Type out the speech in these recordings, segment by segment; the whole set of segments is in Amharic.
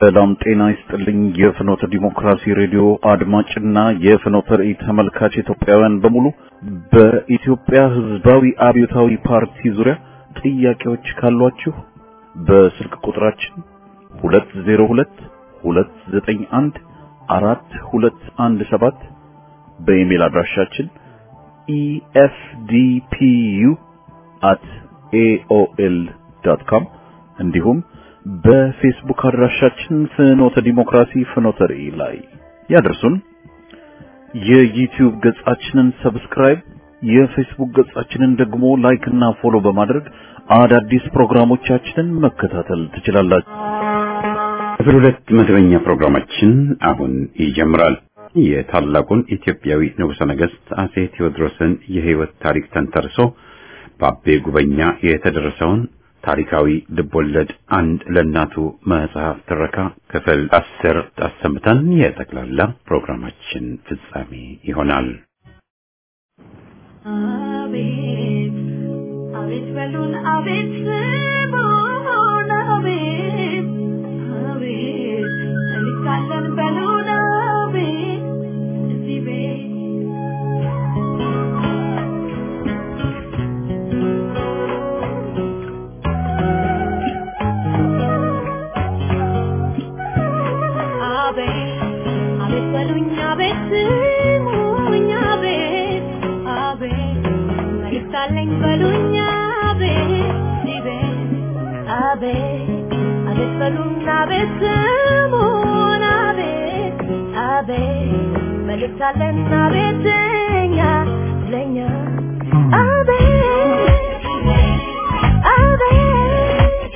ሰላም ጤና ይስጥልኝ። የፍኖተ ዲሞክራሲ ሬዲዮ አድማጭና የፍኖተ ራእይ ተመልካች ኢትዮጵያውያን በሙሉ በኢትዮጵያ ሕዝባዊ አብዮታዊ ፓርቲ ዙሪያ ጥያቄዎች ካሏችሁ በስልክ ቁጥራችን 202 291 4217 በኢሜል አድራሻችን efdpu@aol.com እንዲሁም በፌስቡክ አድራሻችን ፍኖተ ዲሞክራሲ ፍኖተ ራእይ ላይ ያደርሱን። የዩቲዩብ ገጻችንን ሰብስክራይብ፣ የፌስቡክ ገጻችንን ደግሞ ላይክ እና ፎሎ በማድረግ አዳዲስ ፕሮግራሞቻችንን መከታተል ትችላላችሁ። ክፍል ሁለት መደበኛ ፕሮግራማችን አሁን ይጀምራል። የታላቁን ኢትዮጵያዊ ንጉሠ ነገሥት አጼ ቴዎድሮስን የሕይወት ታሪክ ተንተርሶ በአቤ ጉበኛ የተደረሰውን ታሪካዊ ልቦለድ አንድ ለእናቱ መጽሐፍ ትረካ ክፍል አስር አሰምተን የጠቅላላ ፕሮግራማችን ፍጻሜ ይሆናል። አቤት አቤት በሉን አቤት ስሙን አቤት አቤት እንካለን በሉን አቤት እዚህ ቤት አቤት አቤት በሉኝ አቤት ስሙኝ አቤት አቤት መልእክት አለኝ በሉኝ አቤት እዚህ ቤት አቤት አቤት በሉኝ አቤት ስሙን አቤት አቤት መልእክት አለን አቤት ለኛ ለኛ አቤት አቤት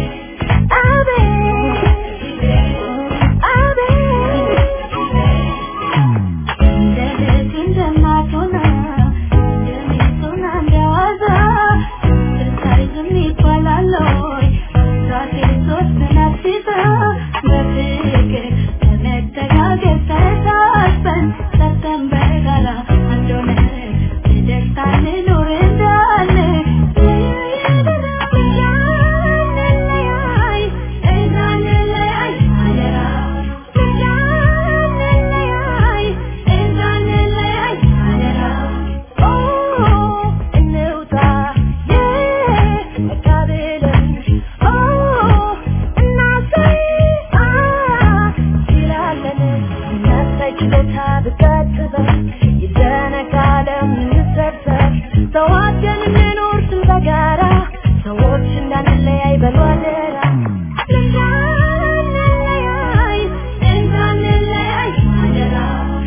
ተዋደን እንኖር ስም በጋራ ሰዎች እንዳንለያይ በሉ አደራ እንዳንለያይ እንዳንለያይ አደራ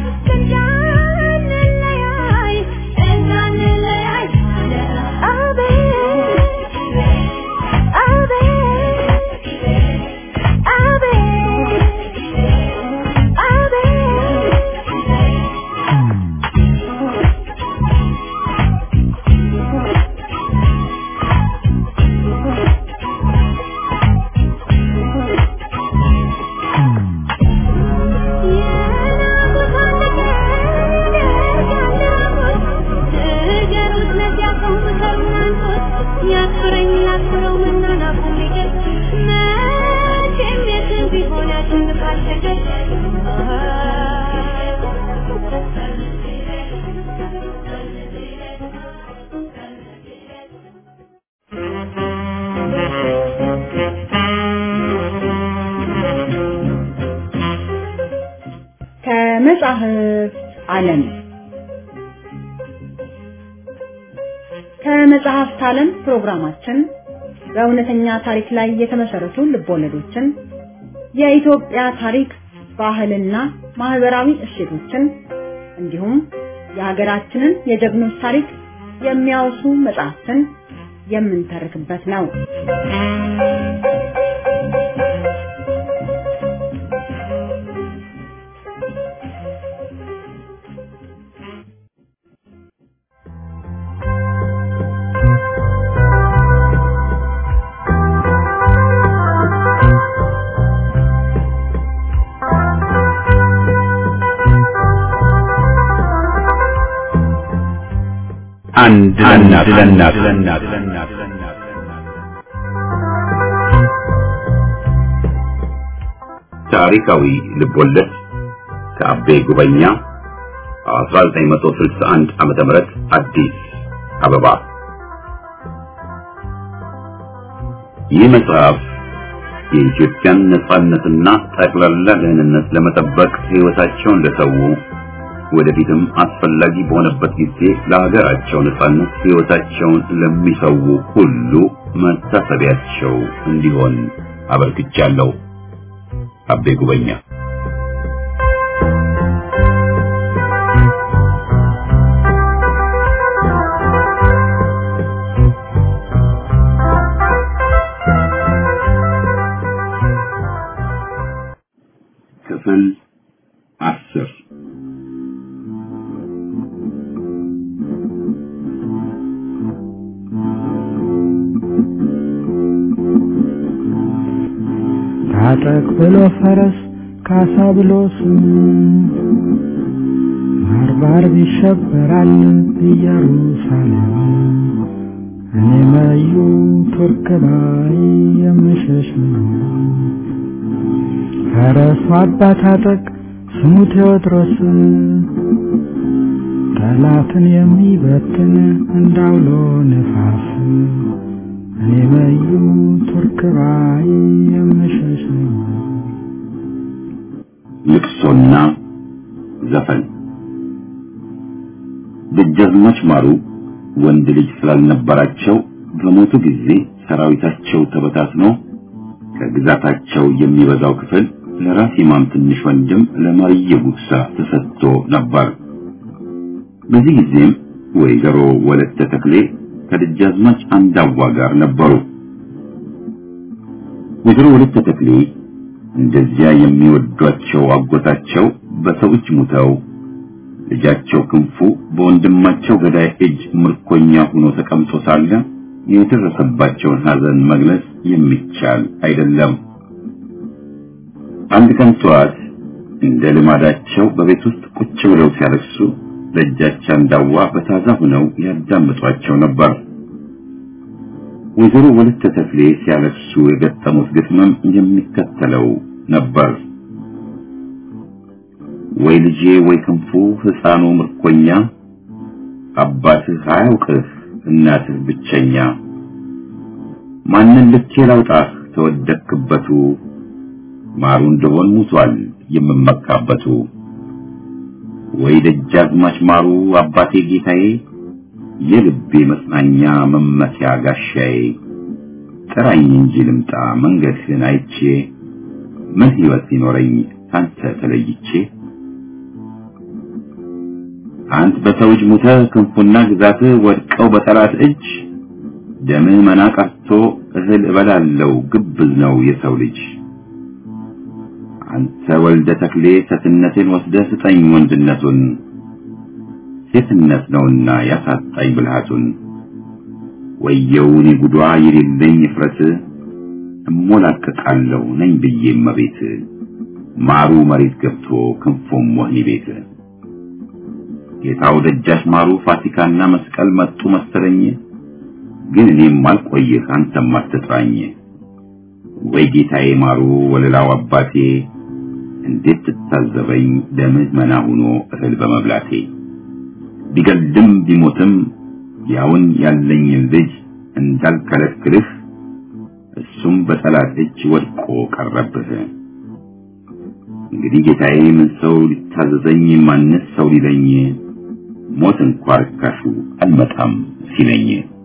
እንዳንለያይ እንዳንለያይ አደራ አቤት አቤት ከመጽሐፍ ዓለም ከመጽሐፍት ዓለም ፕሮግራማችን በእውነተኛ ታሪክ ላይ የተመሰረቱ ልቦለዶችን፣ የኢትዮጵያ ታሪክ፣ ባህልና ማህበራዊ እሴቶችን እንዲሁም የሀገራችንን የጀግኖች ታሪክ የሚያወሱ መጽሐፍትን የምንተርክበት ነው። አንድ ለእናት ለእናት ታሪካዊ ልቦለድ ከአቤ ጉበኛ 1961 ዓመተ ምህረት አዲስ አበባ። ይህ መጽሐፍ የኢትዮጵያን ነጻነትና ጠቅላላ ደህንነት ለመጠበቅ ሕይወታቸውን ለሰው ወደፊትም አስፈላጊ በሆነበት ጊዜ ለሀገራቸው ነጻነት ሕይወታቸውን ለሚሰው ሁሉ መታሰቢያቸው እንዲሆን አበርክቻለሁ። አቤ ጉበኛ ክፍል አስር ታጠቅ ብሎ ፈረስ ካሳ ብሎ ስም ባርባር ይሸበራል ኢየሩሳሌም እኔ መዩ ቱርክ ባይ የምሸሽ ነው። ፈረሱ አባ ታጠቅ ስሙ ቴዎድሮስ ጠላትን የሚበትን እንዳውሎ ነፋስ እኔ መዩ ቱርክ ባይ የምሸሽ ነው። ልቅሶና ዘፈን ደጃዝማች ማሩ ወንድ ልጅ ስላልነበራቸው በሞቱ ጊዜ ሰራዊታቸው ተበታትኖ ከግዛታቸው የሚበዛው ክፍል ለራስ ኢማም ትንሽ ወንድም ለማርየ ጉግሳ ተሰጥቶ ነበር። በዚህ ጊዜም ወይዘሮ ወለተ ተክሌ ከደጃዝማች አንዳዋ ጋር ነበሩ። ወይዘሮ ወለተ ተክሌ እንደዚያ የሚወዷቸው አጎታቸው በሰው እጅ ሙተው ልጃቸው ክንፉ በወንድማቸው ገዳይ እጅ ምርኮኛ ሆኖ ተቀምጦ ሳለ የደረሰባቸውን ሐዘን መግለጽ የሚቻል አይደለም። አንድ ቀን ጠዋት እንደ ልማዳቸው በቤት ውስጥ ቁጭ ብለው ሲያለቅሱ ደጃች አንዳዋ በታዛ ሆነው ያዳምጧቸው ነበር። ወይዘሮ ወለተ ተክሌ ሲያለቅሱ የገጠሙት ግጥምም የሚከተለው ነበር። ወይ ልጄ ወይ ክንፉ ሕፃኑ ምርኮኛ አባትህ አያውቅህ እናትህ ብቸኛ ማንን ልኬ ላውጣህ ተወደክበቱ ማሩ እንደሆን ሙቷል የምመካበቱ ወይ ደጃዝማች ማሩ አባቴ ጌታዬ የልቤ መጽናኛ መመኪያ ጋሻዬ ጥራኝ እንጂ ልምጣ መንገድህን አይቼ ምን ሕይወት ሊኖረኝ ካንተ ተለይቼ አንተ በሰው እጅ ሙተህ ክንፉና ግዛትህ ወድቀው በጠላት እጅ ደምህ መና ቀርቶ እህል እበላለው ግብዝ ነው የሰው ልጅ አንተ ወልደ ተክሌ ሴትነቴን ወስደህ ስጠኝ ወንድነቱን ሴትነት ነውና ያሳጣኝ ብልሃቱን ወየው እኔ ጉዷ የሌለኝ እፍረት እሞላቀቃለሁ ነኝ ብዬ መቤት ማሩ መሬት ገብቶ ክንፎም ወህኒ ቤት ጌታው ደጃች ማሩ ፋሲካና መስቀል መጡ መሰለኝ ግን እኔም አልቆይህ አንተም አትጥራኝ ወይ ጌታዬ ማሩ ወለላው አባቴ እንዴት ትታዘበኝ ደምህ መና ሆኖ እህል በመብላቴ ቢገልም ቢሞትም ያውን ያለኝን ልጅ እንዳልከለክልህ እሱም በጠላት እጅ ወድቆ ቀረብህ እንግዲህ ጌታዬ ምን ሰው ሊታዘዘኝ ማንስ ሰው ሊለኝ ሞት እንኳ ርካሹ አልመጣም ሲለኝ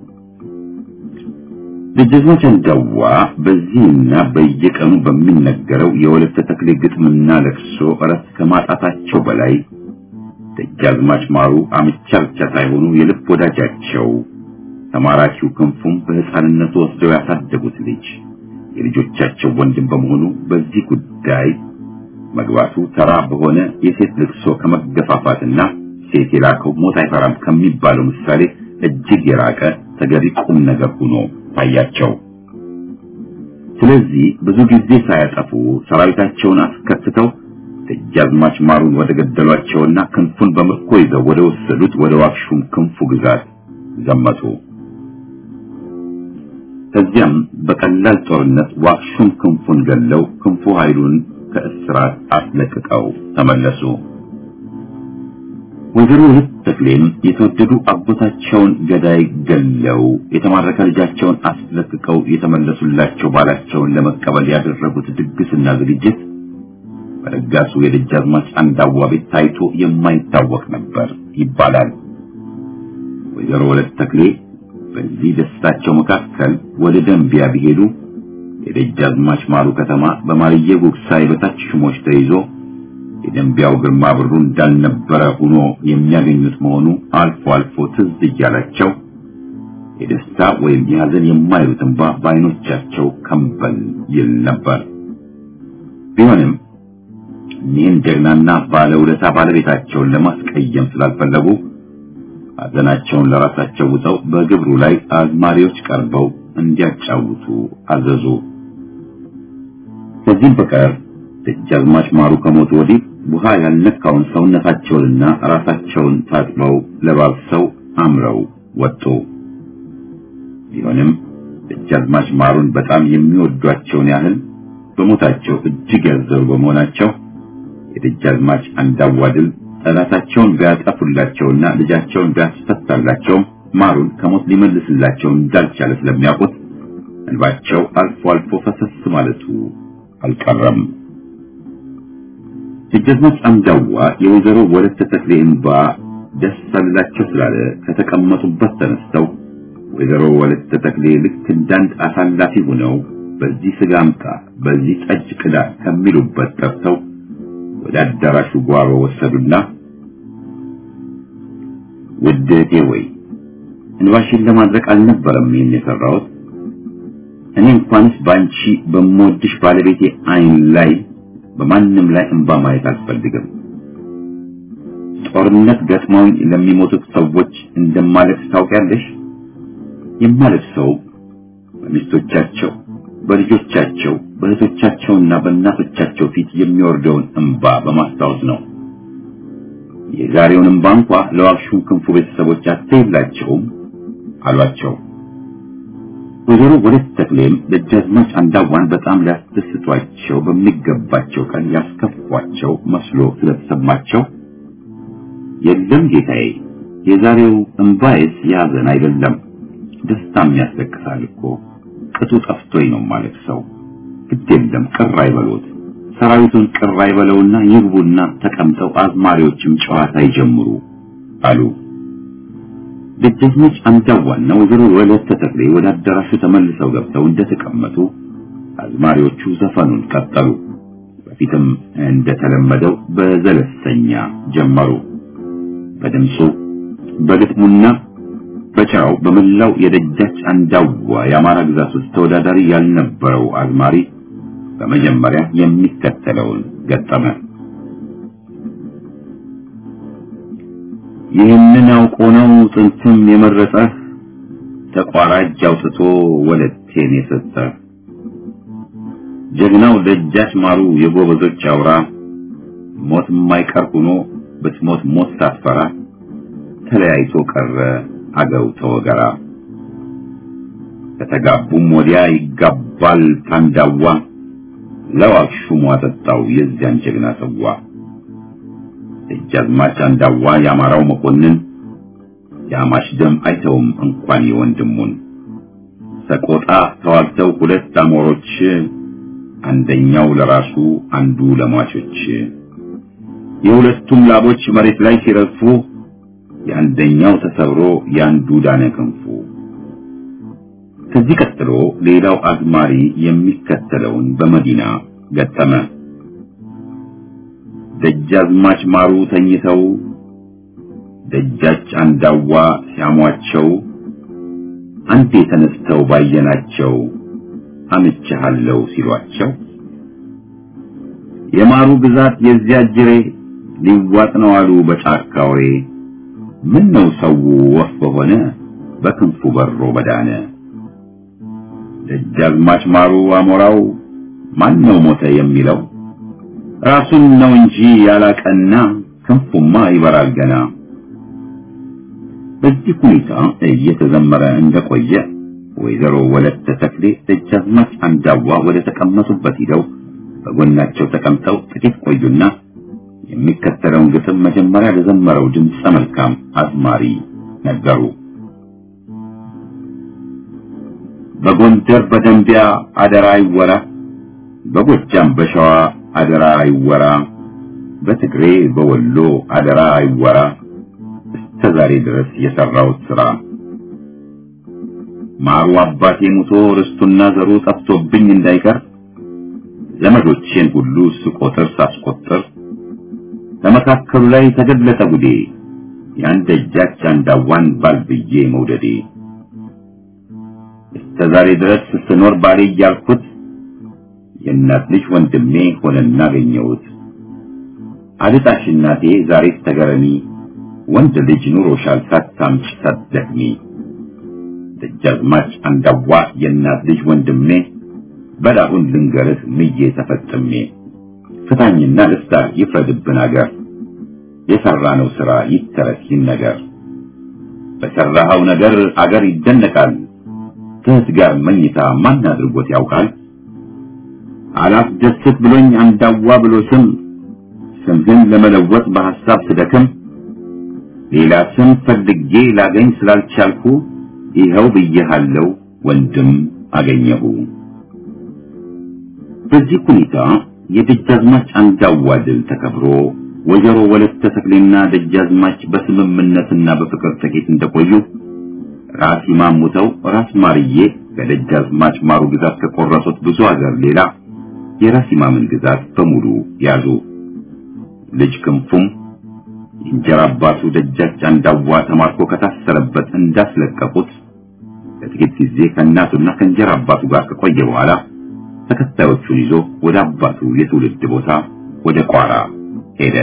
ደጃዝማች አንዳዋ በዚህና በየቀኑ በሚነገረው የወለተ ተክሌ ግጥምና ለቅሶ እረፍት ከማጣታቸው በላይ ደጃዝማች ማሩ አምቻ ብቻ ሳይሆኑ የልብ ወዳጃቸው ተማራኪው ክንፉም በሕፃንነቱ ወስደው ያሳደጉት ልጅ የልጆቻቸው ወንድም በመሆኑ በዚህ ጉዳይ መግባቱ ተራ በሆነ የሴት ልቅሶ ከመገፋፋትና ሴት የላከው ሞት አይፈራም ከሚባለው ምሳሌ እጅግ የራቀ ተገቢ ቁም ነገር ሆኖ ታያቸው። ስለዚህ ብዙ ጊዜ ሳያጠፉ ሰራዊታቸውን አስከትተው ደጃዝማች ማሩን ወደ ገደሏቸውና ክንፉን በምርኮ ይዘው ወደ ወሰዱት ወደ ዋክሹም ክንፉ ግዛት ዘመቱ። ከዚያም በቀላል ጦርነት ዋክሹም ክንፉን ገለው ክንፉ ኃይሉን ከእስራት አስለቅቀው ተመለሱ። ወይዘሮ ሁለት ተክሌም የተወደዱ አጎታቸውን ገዳይ ገለው የተማረከ ልጃቸውን አስለቅቀው የተመለሱላቸው ባላቸውን ለመቀበል ያደረጉት ድግስና ዝግጅት በረጋሱ የደጃዝማች አንዳዋ ቤት ታይቶ የማይታወቅ ነበር ይባላል። ወይዘሮ ሁለት ተክሌ በዚህ ደስታቸው መካከል ወደ ደንቢያ ቢሄዱ የደጃዝማች ማሩ ከተማ በማርየ ጉግሳ የበታች ሹሞች ተይዞ የደንቢያው ግርማ ብሩ እንዳልነበረ ሆኖ የሚያገኙት መሆኑ አልፎ አልፎ ትዝ እያላቸው የደስታ ወይም የሐዘን የማይሉት እንባ በዓይኖቻቸው ከንበል ይል ነበር። ቢሆንም እኒህን ጀግናና ባለውለታ ባለቤታቸውን ለማስቀየም ስላልፈለጉ ሐዘናቸውን ለራሳቸው ውጠው በግብሩ ላይ አዝማሪዎች ቀርበው እንዲያጫውቱ አዘዙ። ከዚህም በቀር ደጃዝማች ማሩ ከሞቱ ወዲህ ውሃ ያልነካውን ሰውነታቸውንና ራሳቸውን ታጥበው ለባብሰው አምረው ወጡ። ቢሆንም ደጃዝማች ማሩን በጣም የሚወዷቸውን ያህል በሞታቸው እጅግ ያዘኑ በመሆናቸው የደጃዝማች አንዳዋ ድል ጠላታቸውን ቢያጠፉላቸውና ልጃቸውን ቢያስፈታላቸውም ማሩን ከሞት ሊመልስላቸው እንዳልቻለ ስለሚያውቁት እንባቸው አልፎ አልፎ ፈሰስ ማለቱ አልቀረም። ደጃዝማች አንዳዋ የወይዘሮ ወለተ ተክሌ እንባ ደስ አላቸው ስላለ ከተቀመጡበት ተነስተው ወይዘሮ ወለተ ተክሌ ልክ እንዳንድ አሳላፊ ሆነው በዚህ ስጋ አምጣ፣ በዚህ ጠጅ ቅዳ ከሚሉበት ጠርተው ወደ አዳራሹ ጓሮ ወሰዱና ውድ እህቴ ወይ እንባሽን ለማድረቅ አልነበረም ይህን የሰራሁት። እኔ እንኳንስ ባንቺ በምወድሽ ባለቤቴ አይን ላይ በማንም ላይ እንባ ማየት አልፈልግም። ጦርነት ገጥመውኝ ለሚሞቱት ሰዎች እንደማለቅስ ታውቂያለሽ። የማለቅሰው በሚስቶቻቸው፣ በልጆቻቸው፣ በእህቶቻቸውና በእናቶቻቸው ፊት የሚወርደውን እንባ በማስታወስ ነው። የዛሬውን እንባ እንኳ ለዋክሹም ክንፉ ቤተሰቦች አትይላቸውም አሏቸው። ወይዘሮ ወለት ተክሌም ደጃዝማች አንዳዋን በጣም ሊያስደስቷቸው በሚገባቸው ቀን ያስከፏቸው መስሎ ስለተሰማቸው የለም ጌታዬ፣ የዛሬው እንባዬስ ያዘን አይደለም፣ ደስታም ያስለቅሳል እኮ ቅጡ ጠፍቶኝ ነው ማለት ሰው። ግድ የለም ቅር አይበሉት፣ ሰራዊቱን ቅር አይበለውና ይግቡና ተቀምጠው አዝማሪዎችም ጨዋታ ይጀምሩ አሉ። ደጃዝማች አንዳዋና ወይዘሮ ወለተ ተክሌ ወደ አዳራሹ ተመልሰው ገብተው እንደተቀመጡ አዝማሪዎቹ ዘፈኑን ቀጠሉ። በፊትም እንደተለመደው በዘለሰኛ ጀመሩ። በድምፁ በግጥሙና በጭራው በመላው የደጃች አንዳዋ የአማራ ግዛት ውስጥ ተወዳዳሪ ያልነበረው አዝማሪ በመጀመሪያ የሚከተለውን ገጠመ። ይህንን አውቆ ነው ጥንትም የመረጠህ ተቋራጅ አውጥቶ ወለቴን የሰጠ ጀግናው ደጃች ማሩ የጎበዞች አውራ ሞት የማይቀር ሆኖ ብትሞት ሞት ሳትፈራ ተለያይቶ ቀረ አገው ተወገራ ከተጋቡም ወዲያ ይጋባል ታንዳዋ ለዋክሹም አጠጣው የዚያን ጀግና ጽዋ ደጃዝማች አንዳዋ የአማራው መኮንን የአማሽ ደም አይተውም እንኳን የወንድሙን ሰቆጣ ተዋግተው ሁለት አሞሮች አንደኛው ለራሱ አንዱ ለሟቾች የሁለቱም ላቦች መሬት ላይ ሲረግፉ የአንደኛው ተሰብሮ የአንዱ ዳነ ክንፉ። ከዚህ ቀጥሎ ሌላው አዝማሪ የሚከተለውን በመዲና ገጠመ። ደጃዝማች ማሩ ተኝተው ደጃች አንዳዋ ሲያሟቸው አንዴ ተነስተው ባየናቸው አምቻለሁ ሲሏቸው የማሩ ግዛት የዚያ ጅሬ ሊዋጥ ነው አሉ በጫካ ወሬ ምን ነው ሰው ወፍ በሆነ በክንፉ በሮ በዳነ ደጃዝማች ማሩ አሞራው ማን ነው ሞተ የሚለው ራሱን ነው እንጂ ያላቀና ክንፉማ ይበራል ገና። በዚህ ሁኔታ እየተዘመረ እንደቆየ ወይዘሮ ወለተ ተክሌ ደጃዝማች አንዳዋ ወደ ተቀመጡበት ሂደው በጎናቸው ተቀምጠው ጥቂት ቆዩና የሚከተለውን ግጥም መጀመሪያ ለዘመረው ድምፀ መልካም አዝማሪ ነገሩ። በጎንደር በደንቢያ አደራ ይወራ፣ በጎጃም በሸዋ አደራ ይወራ፣ በትግሬ በወሎ አደራ ይወራ፣ እስከ ዛሬ ድረስ የሰራሁት ስራ ማሩ አባቴ ሙቶ ርስቱና ዘሩ ጠፍቶብኝ እንዳይቀር ዘመዶቼን ሁሉ ስቆጥር ሳስቆጥር በመካከሉ ላይ ተገለጠ ጉዴ የአንድ እጃች አንዳዋን ባልብዬ መውደዴ እስከ ዛሬ ድረስ ስኖር ባሌ እያልኩት የእናት ልጅ ወንድሜ ሆነና አገኘሁት። አልጣሽ እናቴ ዛሬ ተገረሚ ወንድ ልጅ ኑሮሻል ሳታምጪ ሳትደክሚ ደጃዝማች አንዳዋ የእናት ልጅ ወንድሜ በላሁን ልንገርህ ምዬ ተፈጥሜ ፍታኝና ልፍታ ይፍረድብን አገር የሰራነው ስራ ይተረክ ይነገር በሰራኸው ነገር አገር ይደነቃል ከእህት ጋር መኝታ ማን አድርጎት ያውቃል አላስደስት ብሎኝ አንዳዋ ብሎ ስም ስምህን ለመለወጥ በሐሳብ ስደክም ሌላ ስም ፈልጌ ላገኝ ስላልቻልኩ ይኸው ብዬሃለው ወንድም አገኘሁ። በዚህ ሁኔታ የደጃዝማች አንዳዋ ድል ተከብሮ ወይዘሮ ወለተ ተክሌና ደጃዝማች በስምምነትና በፍቅር ጥቂት እንደቆዩ ራስ ኢማም ሙተው ራስ ማርዬ ከደጃዝማች ማሩ ግዛት ከቆረጡት ብዙ ሀገር ሌላ የራስ ኢማምን ግዛት በሙሉ ያዙ። ልጅ ክንፉም የእንጀራ አባቱ ደጃች አንዳዋ ተማርኮ ከታሰረበት እንዳስለቀቁት ለጥቂት ጊዜ ከእናቱና ከእንጀራ አባቱ ጋር ከቆየ በኋላ ተከታዮቹን ይዞ ወደ አባቱ የትውልድ ቦታ ወደ ቋራ ሄደ።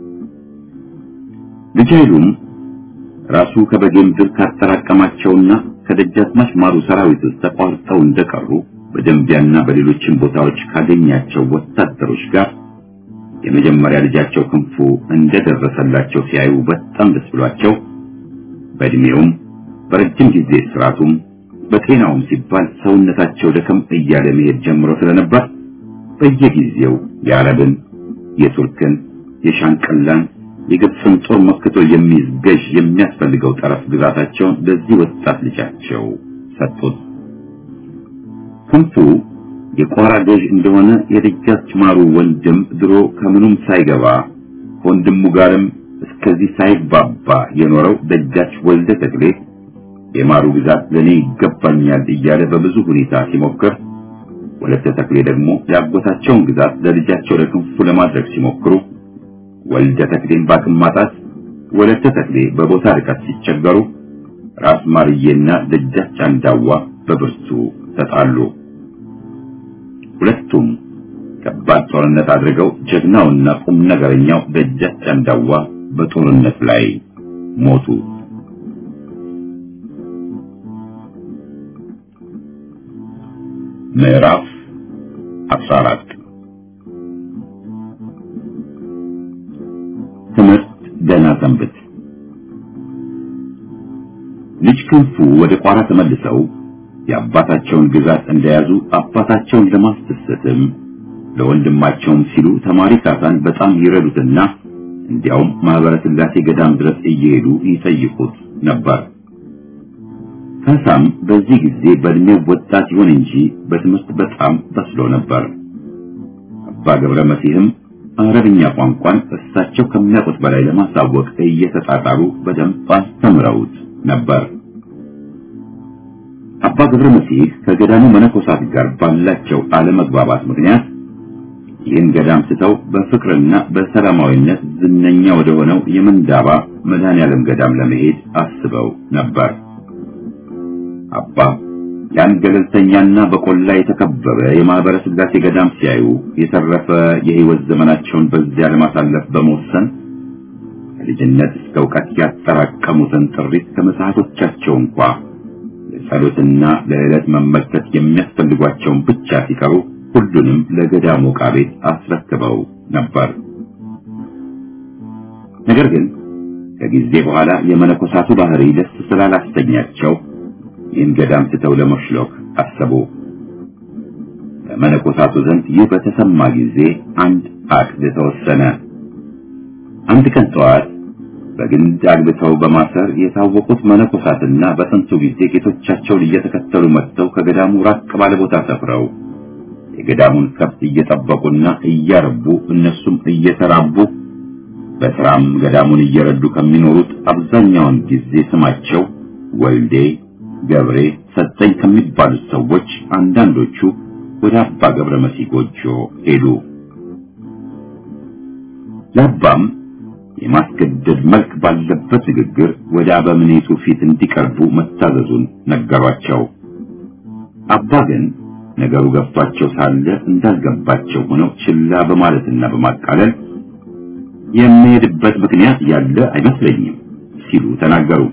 ልጅ ኃይሉም ራሱ ከበጌ ምድር ካጠራቀማቸውና ከደጃዝማች ማሩ ሰራዊት ውስጥ ተቋርጠው እንደቀሩ በደንቢያና በሌሎችም ቦታዎች ካገኛቸው ወታደሮች ጋር የመጀመሪያ ልጃቸው ክንፉ እንደደረሰላቸው ሲያዩ በጣም ደስ ብሏቸው በእድሜውም በረጅም ጊዜ ስርዓቱም በጤናውም ሲባል ሰውነታቸው ደከም እያለ መሄድ ጀምሮ ስለነበር በየጊዜው የአረብን፣ የቱርክን፣ የሻንቀላን፣ የግብፅን ጦር መክቶ የሚይዝ ገዥ የሚያስፈልገው ጠረፍ ግዛታቸውን ለዚህ ወጣት ልጃቸው ሰጡት። ክንፉ የቋራ ገዥ እንደሆነ የደጃች ማሩ ወንድም ድሮ ከምኑም ሳይገባ ከወንድሙ ጋርም እስከዚህ ሳይባባ የኖረው ደጃች ወልደ ተክሌ የማሩ ግዛት ለኔ ይገባኛል እያለ በብዙ ሁኔታ ሲሞክር፣ ወለተ ተክሌ ደግሞ ያጎታቸውን ግዛት ለልጃቸው ለክንፉ ለማድረግ ሲሞክሩ፣ ወልደ ተክሌን ባቅም ማጣት፣ ወለተ ተክሌ በቦታ ርቀት ሲቸገሩ፣ ራስ ማርዬና ደጃች አንዳዋ በብርቱ ተጣሉ። ሁለቱም ከባድ ጦርነት አድርገው ጀግናውና ቁም ነገረኛው ደጃች አንዳዋ በጦርነት ላይ ሞቱ። ምዕራፍ 14 ትምህርት ገና ሰንብት። ልጅ ክንፉ ወደ ቋራ ተመልሰው የአባታቸውን ግዛት እንደያዙ አባታቸውን ለማስደሰትም ለወንድማቸውም ሲሉ ተማሪ ካሳን በጣም ይረዱትና እንዲያውም ማህበረ ሥላሴ ገዳም ድረስ እየሄዱ ይጠይቁት ነበር። ካሳም በዚህ ጊዜ በእድሜው ወጣት ይሁን እንጂ በትምህርት በጣም በስሎ ነበር። አባ ገብረ መሲህም አረብኛ ቋንቋን እሳቸው ከሚያውቁት በላይ ለማሳወቅ እየተጣጣሩ በደንብ አስተምረውት ነበር። አባ ገብረ መሲህ ከገዳሙ መነኮሳት ጋር ባላቸው አለመግባባት ምክንያት ይህን ገዳም ስተው በፍቅርና በሰላማዊነት ዝነኛ ወደ ሆነው የምንዳባ መድኃኔዓለም ገዳም ለመሄድ አስበው ነበር። አባ ያን ገለልተኛና በቆላ የተከበበ የማህበረ ሥላሴ ገዳም ሲያዩ የተረፈ የሕይወት ዘመናቸውን በዚያ ለማሳለፍ በመወሰን ከልጅነት እስከ እውቀት ያጠራቀሙትን ጥሪት ከመጽሐፎቻቸው እንኳ ለጸሎትና ለዕለት መመልከት የሚያስፈልጓቸውን ብቻ ሲቀሩ ሁሉንም ለገዳሙ ዕቃ ቤት አስረክበው ነበር። ነገር ግን ከጊዜ በኋላ የመነኮሳቱ ባህሪ ደስ ስላላስተኛቸው ይህን ገዳም ስተው ለመሽሎክ አሰቡ። በመነኮሳቱ ዘንድ ይህ በተሰማ ጊዜ አንድ አቅድ ተወሰነ። አንድ ቀን ጠዋት በግንድ አግብተው በማሰር የታወቁት መነኮሳትና በጥንቱ ጊዜ ጌቶቻቸውን እየተከተሉ መጥተው ከገዳሙ ራቅ ባለ ቦታ ሰፍረው የገዳሙን ከብት እየጠበቁና እያረቡ እነሱም እየተራቡ በስራም ገዳሙን እየረዱ ከሚኖሩት አብዛኛውን ጊዜ ስማቸው ወልዴ፣ ገብሬ፣ ሰጠኝ ከሚባሉት ሰዎች አንዳንዶቹ ወደ አባ ገብረ መሲህ ጎጆ ሄዱ። ለአባም የማስገደድ መልክ ባለበት ንግግር ወደ አበምኔቱ ፊት እንዲቀርቡ መታዘዙን ነገሯቸው። አባ ግን ነገሩ ገብቷቸው ሳለ እንዳልገባቸው ሆነው ችላ በማለትና በማቃለል የሚሄድበት ምክንያት ያለ አይመስለኝም ሲሉ ተናገሩ።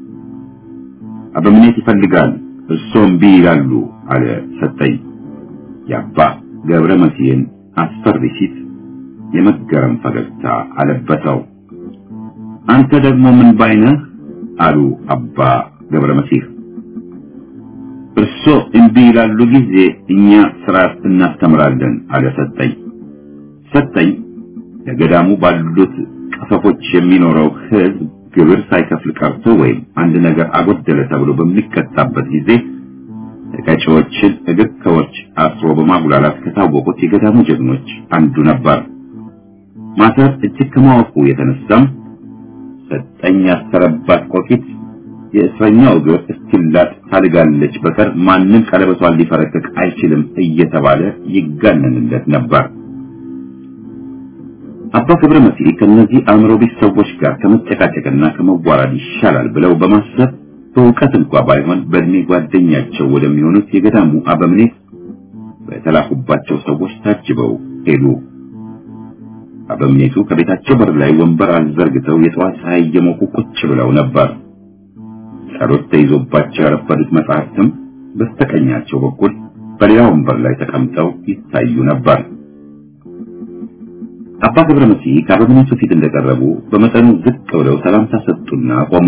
አበምኔት ይፈልጋል እርሶም እምቢ ይላሉ አለ ሰጠኝ። የአባ ገብረ መሲህን አስፈሪ ፊት የመገረም ፈገግታ አለበሰው። አንተ ደግሞ ምን ባይነህ አሉ አባ ገብረ መሲህ። እርሶ እምቢ ይላሉ ጊዜ እኛ ስርዓት እናስተምራለን አለ ሰጠኝ። ሰጠኝ ለገዳሙ ባሉት ቀፈፎች የሚኖረው ሕዝብ ግብር ሳይከፍል ቀርቶ ወይም አንድ ነገር አጎደለ ተብሎ በሚቀጣበት ጊዜ ተቀጪዎችን እግር ከወርች አስሮ በማጉላላት ከታወቁት የገዳሙ ጀግኖች አንዱ ነበር። ማሰር እጅግ ከማወቁ የተነሳም ሰጠኝ ያሰረባት ቆቂት የእስረኛው እግር እስኪላጥ ታልጋለች በቀር ማንም ቀለበቷን ሊፈረቅቅ አይችልም እየተባለ ይጋነንለት ነበር። አባ ገብረ መሲህ ከነዚህ አእምሮ ቢስ ሰዎች ጋር ከመጨቃጨቅና ከመዋራድ ይሻላል ብለው በማሰብ በእውቀት እንኳ ባይሆን በእድሜ ጓደኛቸው ወደሚሆኑት የገዳሙ አበምኔት በተላኩባቸው ሰዎች ታጅበው ሄዱ። አበምኔቱ ከቤታቸው በር ላይ ወንበር አዘርግተው የጠዋት ፀሐይ እየሞቁ ቁጭ ብለው ነበር። ጸሎት ተይዞባቸው ያረፈዱት መጻሕፍትም በስተቀኛቸው በኩል በሌላ ወንበር ላይ ተቀምጠው ይታዩ ነበር። አባ ገብረ መሲህ ከአበምኔቱ ፊት እንደቀረቡ በመጠኑ ዝቅ ብለው ሰላምታ ሰጡና ቆሙ።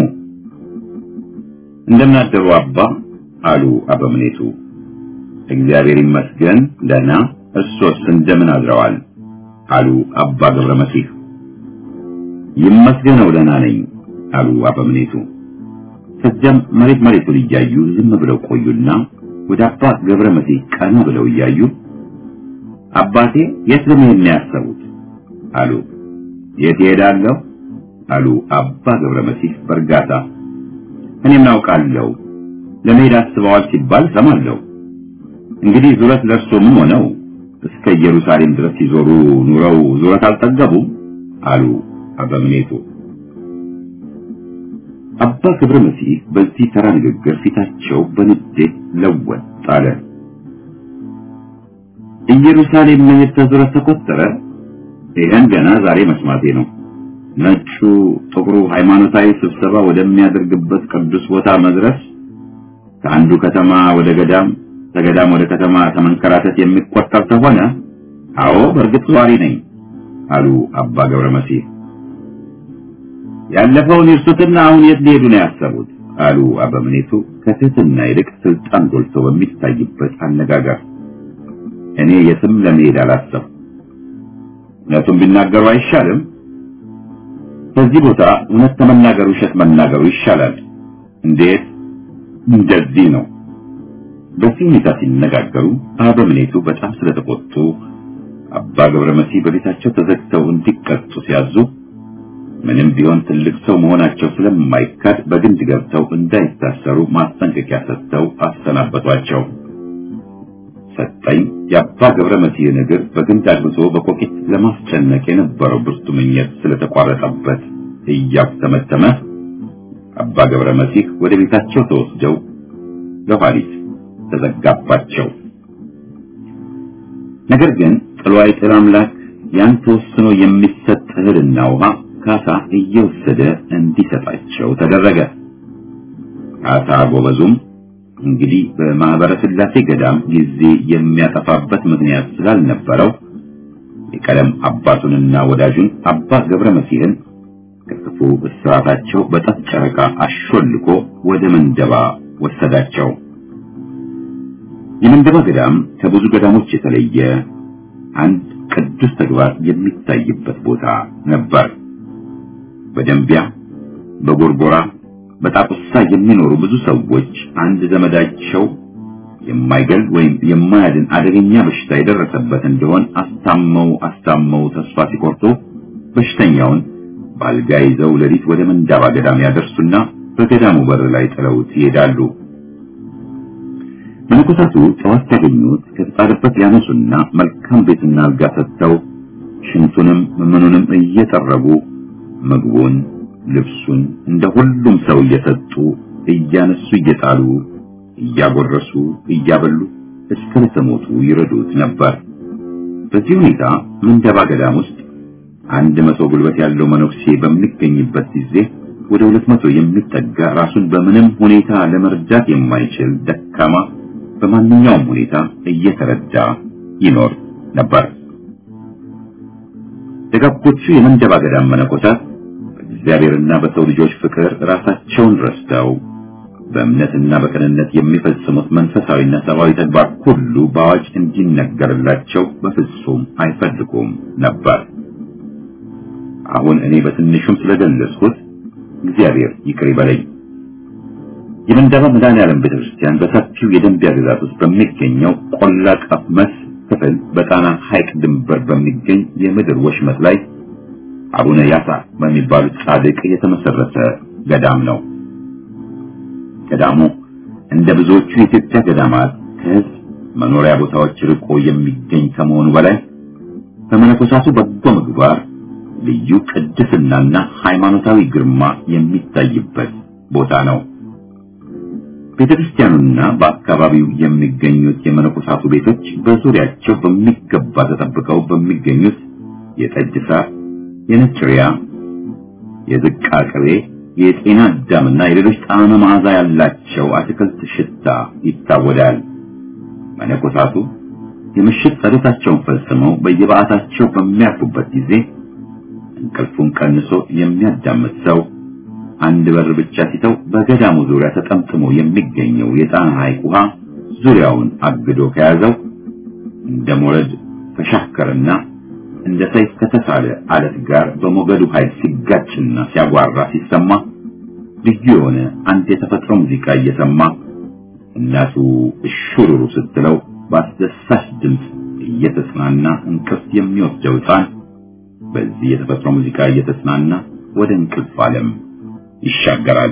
እንደምን አደሩ አባ አሉ አበምኔቱ። እግዚአብሔር ይመስገን ደህና፣ እርሶስ እንደምን አድረዋል? አሉ አባ ገብረ መሲህ። ይመስገነው ደህና ነኝ አሉ አበምኔቱ። ከዚያም መሬት መሬቱን እያዩ ዝም ብለው ቆዩና ወደ አባ ገብረ መሲህ ቀና ብለው እያዩ አባቴ የት ለመሄድ ነው ያሰቡት? አሉ። የት እሄዳለሁ? አሉ አባ ገብረ መሲህ በእርጋታ። እኔም አውቃለሁ ለመሄድ አስበዋል ሲባል ሰማለሁ። እንግዲህ ዙረት ለእርሶ ምን ሆነው እስከ ኢየሩሳሌም ድረስ ሲዞሩ ኑረው ዙረት አልጠገቡም? አሉ አበምኔቱ። አባ ገብረ መሲህ በዚህ ተራ ንግግር ፊታቸው በንዴት ለወጥ አለ። ኢየሩሳሌም መሄድ ተዙረት ተቆጠረ? ይህን ገና ዛሬ መስማቴ ነው። ነጩ ጥቁሩ ሃይማኖታዊ ስብሰባ ወደሚያደርግበት ቅዱስ ቦታ መድረስ ከአንዱ ከተማ ወደ ገዳም ከገዳም ወደ ከተማ ከመንከራተት የሚቆጠር ከሆነ አዎ በእርግጥ ዟሪ ነኝ አሉ አባ ገብረ መሲህ። ያለፈውን ይርሱትና አሁን የት ሊሄዱ ነው ያሰቡት? አሉ አበምኔቱ ከትህትና ይልቅ ስልጣን ጎልቶ በሚታይበት አነጋገር። እኔ የትም ለመሄድ አላሰብኩም። እውነቱን ቢናገሩ አይሻልም? በዚህ ቦታ እውነት ከመናገሩ ውሸት መናገሩ ይሻላል። እንዴት? እንደዚህ ነው። በዚህ ሁኔታ ሲነጋገሩ አበምኔቱ በጣም ስለተቆጡ አባ ገብረ መሲህ በቤታቸው ተዘግተው እንዲቀጡ ሲያዙ ምንም ቢሆን ትልቅ ሰው መሆናቸው ስለማይካድ በግንድ ገብተው እንዳይታሰሩ ማስጠንቀቂያ ሰጥተው አሰናበቷቸው። ሰጠኝ የአባ ገብረ መሲህን እግር በግንድ አግብቶ በኮቂት ለማስጨነቅ የነበረው ብርቱ ምኞት ስለተቋረጠበት እያተመተመ አባ ገብረ መሲህ ወደ ቤታቸው ተወስደው ለኋሊት ተዘጋባቸው። ነገር ግን ጥሎ አይጥል አምላክ ያን ተወስኖ የሚሰጥ እህልና ውሃ ካሳ እየወሰደ እንዲሰጣቸው ተደረገ። ካሳ ጎበዙም እንግዲህ በማህበረ ሥላሴ ገዳም ጊዜ የሚያጠፋበት ምክንያት ስላልነበረው የቀለም አባቱንና ወዳጁን አባ ገብረ መሲህን ከክፉ እስራታቸው በጠፍ ጨረቃ አሾልኮ ወደ መንደባ ወሰዳቸው። የመንደባ ገዳም ከብዙ ገዳሞች የተለየ አንድ ቅዱስ ተግባር የሚታይበት ቦታ ነበር። በደንቢያ፣ በጎርጎራ፣ በጣቁሳ የሚኖሩ ብዙ ሰዎች አንድ ዘመዳቸው የማይገል ወይም የማያድን አደገኛ በሽታ የደረሰበት እንደሆን አስታመው አስታመው ተስፋ ሲቆርጡ በሽተኛውን በአልጋ ይዘው ሌሊት ወደ መንዳባ ገዳም ያደርሱና በገዳሙ በር ላይ ጥለውት ይሄዳሉ። መነኮሳቱ ጠዋት ሲያገኙት ከተጣለበት ያነሱና መልካም ቤትና አልጋ ሰጥተው ሽንቱንም ምኑንም እየጠረጉ ምግቡን፣ ልብሱን እንደ ሁሉም ሰው እየሰጡ እያነሱ እየጣሉ እያጎረሱ እያበሉ እስከ ለተሞቱ ይረዱት ነበር። በዚህ ሁኔታ መንደባ ገዳም ውስጥ አንድ መቶ ጉልበት ያለው መነኩሴ በሚገኝበት ጊዜ ወደ ሁለት መቶ የሚጠጋ ራሱን በምንም ሁኔታ ለመርዳት የማይችል ደካማ በማንኛውም ሁኔታ እየተረዳ ይኖር ነበር። ደጋጎቹ የመንደባ ገዳም መነኮሳት በእግዚአብሔርና በሰው ልጆች ፍቅር ራሳቸውን ረስተው በእምነትና በቅንነት የሚፈጽሙት መንፈሳዊና ሰብአዊ ተግባር ሁሉ በአዋጅ እንዲነገርላቸው በፍጹም አይፈልጉም ነበር። አሁን እኔ በትንሹም ስለገለጽኩት እግዚአብሔር ይቅር ይበለኝ። የመንደባ መድኃኔዓለም ቤተክርስቲያን በሰፊው የደንቢያ ግዛት ውስጥ በሚገኘው ቆላ ቀመስ ክፍል በጣና ሐይቅ ድንበር በሚገኝ የምድር ወሽመጥ ላይ አቡነ ያሳ በሚባሉት ጻድቅ የተመሰረተ ገዳም ነው። ገዳሙ እንደ ብዙዎቹ የኢትዮጵያ ገዳማት ከሕዝብ መኖሪያ ቦታዎች ርቆ የሚገኝ ከመሆኑ በላይ በመነኮሳቱ በጎ ምግባር ልዩ ቅድስናና ሃይማኖታዊ ግርማ የሚታይበት ቦታ ነው። ቤተክርስቲያኑና በአካባቢው የሚገኙት የመነኮሳቱ ቤቶች በዙሪያቸው በሚገባ ተጠብቀው በሚገኙት የጠጅ ሳር፣ የነጭ ሪያ፣ የዝቃ ቅቤ፣ የጤና አዳምና የሌሎች ጣዕመ መዓዛ ያላቸው አትክልት ሽታ ይታወዳል። መነኮሳቱ የምሽት ጸሎታቸውን ፈጽመው በየበዓታቸው በሚያርፉበት ጊዜ እንቅልፉን ቀንሶ የሚያዳምጥ ሰው አንድ በር ብቻ ሲተው በገዳሙ ዙሪያ ተጠምጥሞ የሚገኘው የጣና ሐይቅ ውሃ ዙሪያውን አግዶ ከያዘው እንደ ሞረድ ከሻከረና እንደ ሰይፍ ከተሳለ አለት ጋር በሞገዱ ኃይል ሲጋጭና ሲያጓራ ሲሰማ ልዩ የሆነ አንድ የተፈጥሮ ሙዚቃ እየሰማ እናቱ እሹሩሩ ስትለው በአስደሳች ድምፅ እየተጽናና እንቅልፍ የሚወስደው ሕፃን በዚህ የተፈጥሮ ሙዚቃ እየተጽናና ወደ እንቅልፍ ዓለም ይሻገራል።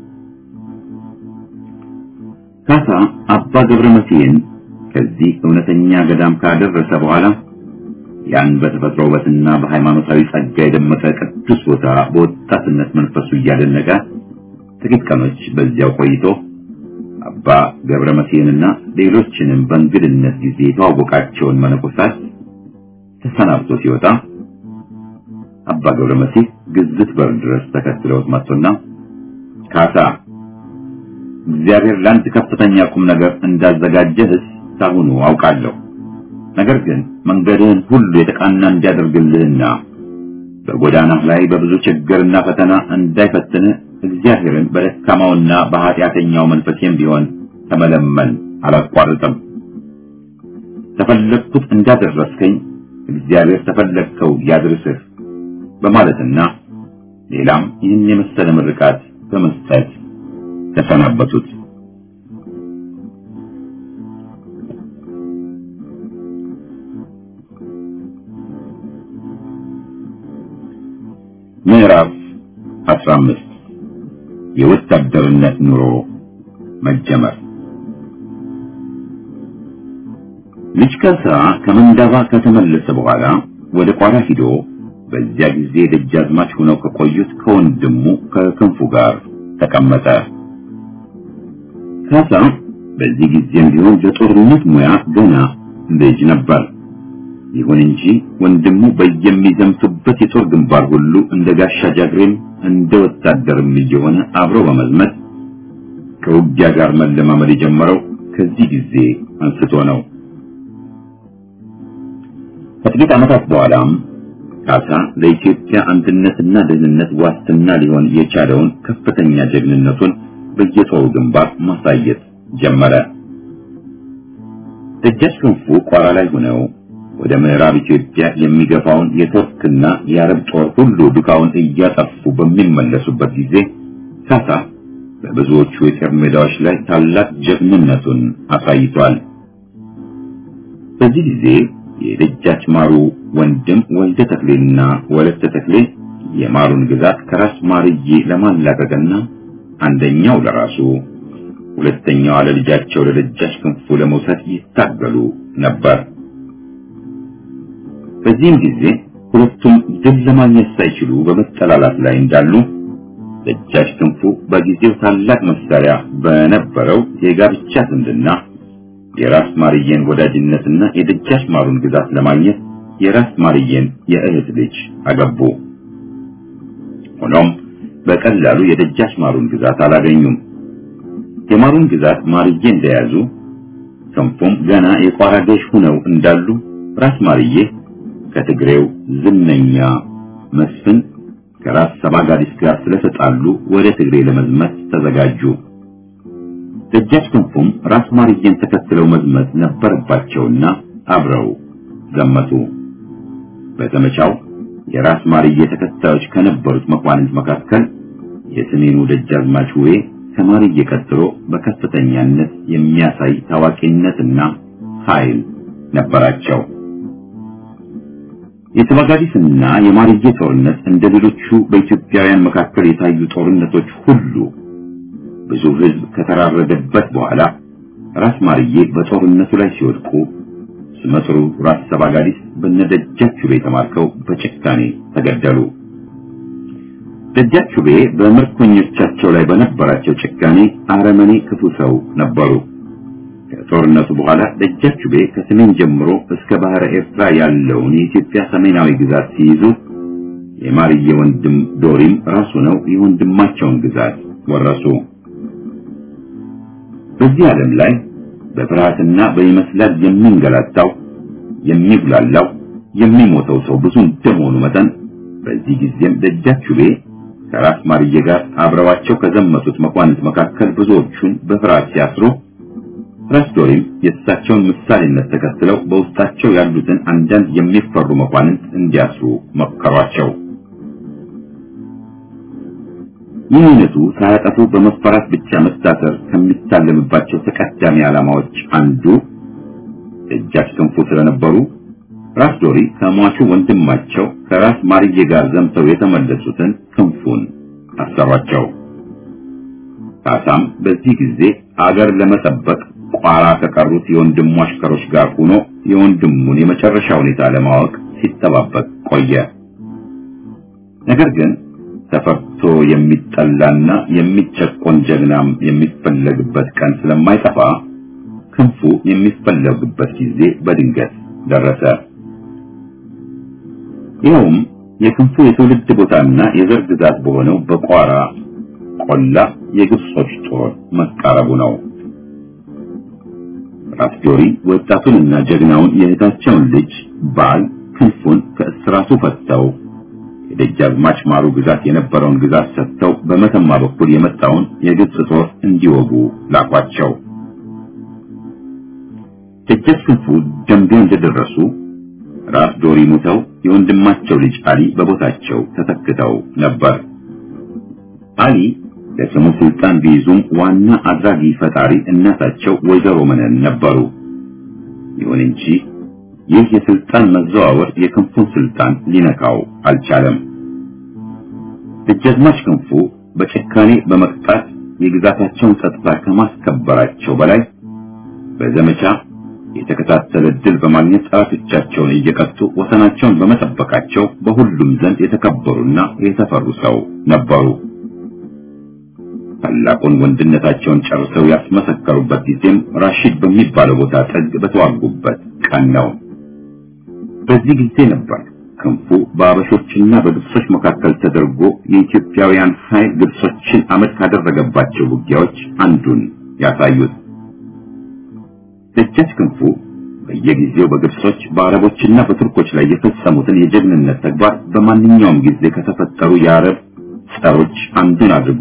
ካሳ አባ ገብረ መሲህን ከዚህ እውነተኛ ገዳም ካደረሰ በኋላ ያን በተፈጥሮ ውበትና በሃይማኖታዊ ጸጋ የደመቀ ቅዱስ ቦታ በወጣትነት መንፈሱ እያደነቀ ጥቂት ቀኖች በዚያው ቆይቶ አባ ገብረ መሲህንና ሌሎችንም በእንግድነት ጊዜ የተዋወቃቸውን መነኮሳት ተሰናብቶ ሲወጣ አባ ገብረ መሲህ ግዝት በር ድረስ ተከትለውት መጥቶና ካሳ እግዚአብሔር ለአንድ ከፍተኛ ቁም ነገር እንዳዘጋጀህስ ሳሁኑ አውቃለሁ። ነገር ግን መንገድህን ሁሉ የተቃና እንዲያደርግልህና በጎዳናህ ላይ በብዙ ችግርና ፈተና እንዳይፈትንህ እግዚአብሔርን በደካማውና በኃጢአተኛው መንፈሴም ቢሆን ተመለመን አላቋርጥም። ተፈለግኩት እንዳደረስከኝ እግዚአብሔር ተፈለግከው ያድርስህ በማለትና ሌላም ይህን የመሰለ ምርቃት በመስጠት ተሰናበቱት። ምዕራፍ 15 የወታደርነት ኑሮ መጀመር። ልጅ ካሳ ከመንዳባ ከተመለሰ በኋላ ወደ ቋራ ሂዶ በዚያ ጊዜ ደጃዝማች ሆነው ከቆዩት ከወንድሙ ከክንፉ ጋር ተቀመጠ። ካሳ በዚህ ጊዜም ቢሆን በጦርነት ሙያ ገና ልጅ ነበር። ይሁን እንጂ ወንድሙ በየሚዘምቱበት የጦር ግንባር ሁሉ እንደ ጋሻ ጃግሬም እንደ ወታደርም እየሆነ አብሮ በመዝመት ከውጊያ ጋር መለማመድ የጀመረው ከዚህ ጊዜ አንስቶ ነው። ከጥቂት ዓመታት በኋላም ካሳ ለኢትዮጵያ አንድነትና ደህንነት ዋስትና ሊሆን የቻለውን ከፍተኛ ጀግንነቱን በየጦሩ ግንባር ማሳየት ጀመረ። ደጃች ክንፉ ቋራ ላይ ሆነው ወደ ምዕራብ ኢትዮጵያ የሚገፋውን የቱርክና የአረብ ጦር ሁሉ ዱካውን እያጠፉ በሚመለሱበት ጊዜ ካሳ በብዙዎቹ የጦር ሜዳዎች ላይ ታላቅ ጀግንነቱን አሳይቷል። በዚህ ጊዜ የደጃች ማሩ ወንድም ወልደ ተክሌና ወለተ ተክሌ የማሩን ግዛት ከራስ ማርዬ ለማላቀቅና አንደኛው ለራሱ ሁለተኛው ለልጃቸው ለደጃች ክንፉ ለመውሰድ ይታገሉ ነበር። በዚህም ጊዜ ሁለቱም ድል ለማግኘት ሳይችሉ በመጠላላት ላይ እንዳሉ ደጃች ክንፉ በጊዜው ታላቅ መሳሪያ በነበረው የጋብቻ ዝምድና የራስ ማርየን ወዳጅነትና የደጃች ማሩን ግዛት ለማግኘት የራስ ማርየን የእህት ልጅ አገቡ። ሆኖም በቀላሉ የደጃች ማሩን ግዛት አላገኙም። የማሩን ግዛት ማርዬ እንደያዙ ክንፉም ገና የቋራ ገዥ ሆነው እንዳሉ ራስ ማርዬ ከትግሬው ዝነኛ መስፍን ከራስ ሰባጋዲስ ጋር ስለተጣሉ ወደ ትግሬ ለመዝመት ተዘጋጁ። ደጃች ክንፉም ራስ ማርዬን ተከትለው መዝመት ነበረባቸውና አብረው ዘመቱ። በዘመቻው የራስ ማርዬ ተከታዮች ከነበሩት መኳንንት መካከል የሰሜኑ ደጃዝማች ውቤ ከማርዬ ቀጥሎ በከፍተኛነት የሚያሳይ ታዋቂነትና ኃይል ነበራቸው። የተባጋዲስና የማርዬ ጦርነት እንደ ሌሎቹ በኢትዮጵያውያን መካከል የታዩ ጦርነቶች ሁሉ ብዙ ሕዝብ ከተራረደበት በኋላ ራስ ማርዬ በጦርነቱ ላይ ሲወድቁ ስመጥሩ ራስ ሰባጋዲስ በነደጃቹቤ ተማርከው በጭካኔ ተገደሉ። ደጃቹቤ በምርኮኞቻቸው ላይ በነበራቸው ጭካኔ አረመኔ ክፉ ሰው ነበሩ። ከጦርነቱ በኋላ ደጃቹቤ ከሰሜን ጀምሮ እስከ ባህረ ኤርትራ ያለውን የኢትዮጵያ ሰሜናዊ ግዛት ሲይዙ የማርዬ ወንድም ዶሪም ራሱ ነው የወንድማቸውን ግዛት ወረሱ። በዚህ ዓለም ላይ በፍርሃትና በይመስላል የሚንገላታው የሚጉላላው የሚሞተው ሰው ብዙ እንደመሆኑ መጠን በዚህ ጊዜም ደጃቹቤ ከራስ ማርዬ ጋር አብረዋቸው ከዘመቱት መኳንንት መካከል ብዙዎቹን በፍርሃት ሲያስሩ ራስ ዶሪም የእሳቸውን ምሳሌነት ተከትለው በውስጣቸው ያሉትን አንዳንድ የሚፈሩ መኳንንት እንዲያስሩ መከሯቸው። ይህ አይነቱ ሳያጠፉ በመፈራት ብቻ መታሰር ከሚታለምባቸው ተቀዳሚ ዓላማዎች አንዱ ደጃች ክንፉ ስለነበሩ ራስ ዶሪ ከሟቹ ወንድማቸው ከራስ ማርዬ ጋር ዘምተው የተመለሱትን ክንፉን አሰሯቸው። ካሳም በዚህ ጊዜ አገር ለመጠበቅ ቋራ ከቀሩት የወንድሙ አሽከሮች ጋር ሆኖ የወንድሙን የመጨረሻ ሁኔታ ለማወቅ ሲጠባበቅ ቆየ። ነገር ግን ተፈርቶ የሚጠላና የሚጨቆን ጀግናም የሚፈለግበት ቀን ስለማይጠፋ ክንፉ የሚፈለግበት ጊዜ በድንገት ደረሰ። ይኸውም የክንፉ የትውልድ ቦታና የዘር ግዛት በሆነው በቋራ ቆላ የግብጾች ጦር መቃረቡ ነው። ራስ ዶሪ ወጣቱንና ጀግናውን የእህታቸውን ልጅ ባል ክንፉን ከእስራቱ ፈተው የደጃዝማች ማሩ ግዛት የነበረውን ግዛት ሰጥተው በመተማ በኩል የመጣውን የግብጽ ጦር እንዲወጉ ላኳቸው። ደጃች ክንፉ ደንቢያ እንደደረሱ ራስ ዶሪ ሙተው የወንድማቸው ልጅ አሊ በቦታቸው ተተክተው ነበር። አሊ ለስሙ ስልጣን ቢይዙም ዋና አድራጊ ፈጣሪ እናታቸው ወይዘሮ መነን ነበሩ። ይሁን እንጂ ይህ የስልጣን መዘዋወር የክንፉን ስልጣን ሊነካው አልቻለም። ደጃዝማች ክንፉ በጭካኔ በመቅጣት የግዛታቸውን ጸጥታ ከማስከበራቸው በላይ በዘመቻ የተከታተለ ድል በማግኘት ጠላቶቻቸውን እየቀጡ ወሰናቸውን በመጠበቃቸው በሁሉም ዘንድ የተከበሩና የተፈሩ ሰው ነበሩ። ታላቁን ወንድነታቸውን ጨርሰው ያስመሰከሩበት ጊዜም ራሺድ በሚባለው ቦታ ጥግ በተዋጉበት ቀን ነው። በዚህ ጊዜ ነበር ክንፉ በአበሾችና በግብጾች መካከል ተደርጎ የኢትዮጵያውያን ኃይል ግብጾችን አመድ ካደረገባቸው ውጊያዎች አንዱን ያሳዩት። ደጃች ክንፉ በየጊዜው በግብጾች በአረቦችና በቱርኮች ላይ የፈጸሙትን የጀግንነት ተግባር በማንኛውም ጊዜ ከተፈጠሩ የአረብ ጸሮች አንዱን አድርጎ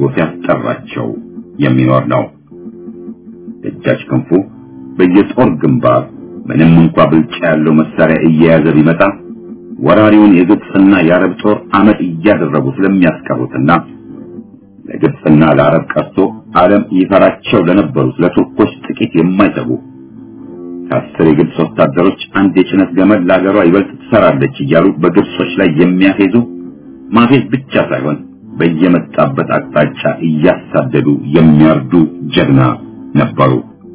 ሲያስጠራቸው የሚኖር ነው። ደጃች ክንፉ በየጦር ግንባር ምንም እንኳ ብልጫ ያለው መሳሪያ እየያዘ ቢመጣ ወራሪውን የግብፅና የአረብ ጦር አመድ እያደረጉ ስለሚያስቀሩትና ለግብፅና ለአረብ ቀርቶ ዓለም ይፈራቸው ለነበሩት ለቱርኮች ጥቂት የማይሰጉ ከአስር የግብፅ ወታደሮች አንድ የጭነት ገመድ ለአገሯ ይበልጥ ትሰራለች እያሉ በግብጾች ላይ የሚያፌዙ ማፌዝ ብቻ ሳይሆን በየመጣበት አቅጣጫ እያሳደዱ የሚያርዱ ጀግና ነበሩ።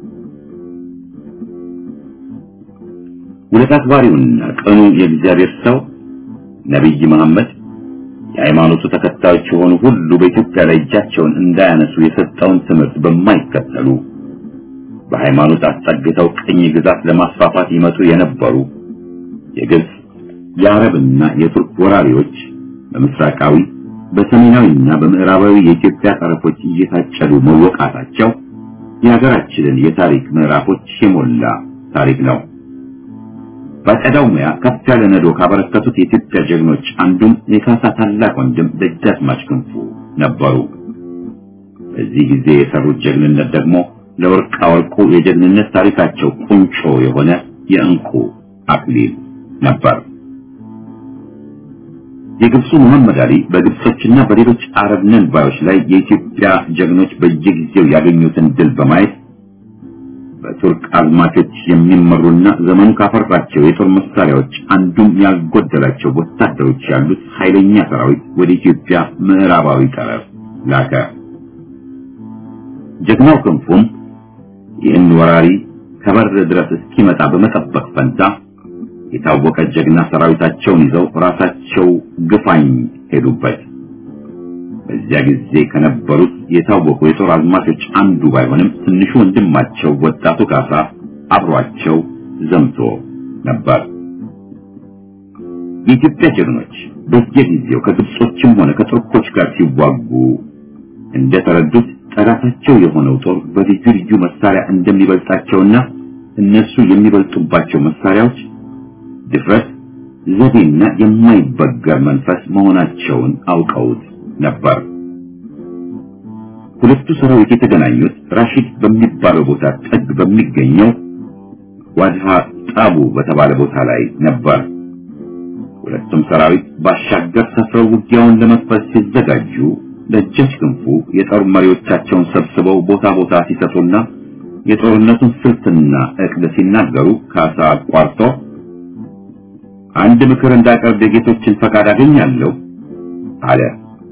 ውለታ አክባሪውና ቅኑ የእግዚአብሔር ሰው ነቢይ መሐመድ የሃይማኖቱ ተከታዮች የሆኑ ሁሉ በኢትዮጵያ ላይ እጃቸውን እንዳያነሱ የሰጠውን ትምህርት በማይከተሉ በሃይማኖት አስጠግተው ቅኝ ግዛት ለማስፋፋት ይመጡ የነበሩ የግብፅ የአረብና የቱርክ ወራሪዎች በምስራቃዊ በሰሜናዊና በምዕራባዊ የኢትዮጵያ ጠረፎች እየታጨዱ መወቃታቸው የሀገራችንን የታሪክ ምዕራፎች የሞላ ታሪክ ነው። በቀዳው ሙያ ከፍ ያለ ነዶ ካበረከቱት የኢትዮጵያ ጀግኖች አንዱም የካሳ ታላቅ ወንድም ደጃዝማች ክንፉ ነበሩ። በዚህ ጊዜ የሰሩት ጀግንነት ደግሞ ለወርቃ ወርቁ የጀግንነት ታሪካቸው ቁንጮ የሆነ የእንቁ አክሊል ነበር። የግብፁ መሐመድ አሊ በግብጾችና በሌሎች አረብ ነን ባዮች ላይ የኢትዮጵያ ጀግኖች በየጊዜው ያገኙትን ድል በማየት በቱርክ አዝማቾች የሚመሩና ዘመኑ ካፈራቸው የጦር መሳሪያዎች አንዱም ያልጎደላቸው ወታደሮች ያሉት ኃይለኛ ሰራዊት ወደ ኢትዮጵያ ምዕራባዊ ጠረፍ ላከ። ጀግናው ክንፉም ይህን ወራሪ ከበር ድረስ እስኪመጣ በመጠበቅ ፈንታ የታወቀ ጀግና ሰራዊታቸውን ይዘው ራሳቸው ግፋኝ ሄዱበት። በዚያ ጊዜ ከነበሩት የታወቁ የጦር አዝማቾች አንዱ ባይሆንም ትንሹ ወንድማቸው ወጣቱ ካሳ አብሯቸው ዘምቶ ነበር። የኢትዮጵያ ጀግኖች በየጊዜው ከግብጾችም ሆነ ከቱርኮች ጋር ሲዋጉ እንደተረዱት ጠላታቸው የሆነው ጦር በልዩ ልዩ መሳሪያ እንደሚበልጣቸውና እነሱ የሚበልጡባቸው መሳሪያዎች ድፍረት፣ ዘዴና የማይበገር መንፈስ መሆናቸውን አውቀውት ነበር። ሁለቱ ሰራዊት የተገናኙት ራሺድ በሚባለው ቦታ ጥግ በሚገኘው ዋድሃ ጣቡ በተባለ ቦታ ላይ ነበር። ሁለቱም ሰራዊት ባሻገር ሰፍረው ውጊያውን ለመክፈት ሲዘጋጁ ደጃች ክንፉ የጦር መሪዎቻቸውን ሰብስበው ቦታ ቦታ ሲሰጡና የጦርነቱን ስልትና እቅድ ሲናገሩ ካሳ አቋርጦ አንድ ምክር እንዳቀርብ የጌቶችን ፈቃድ አገኛለሁ አለ።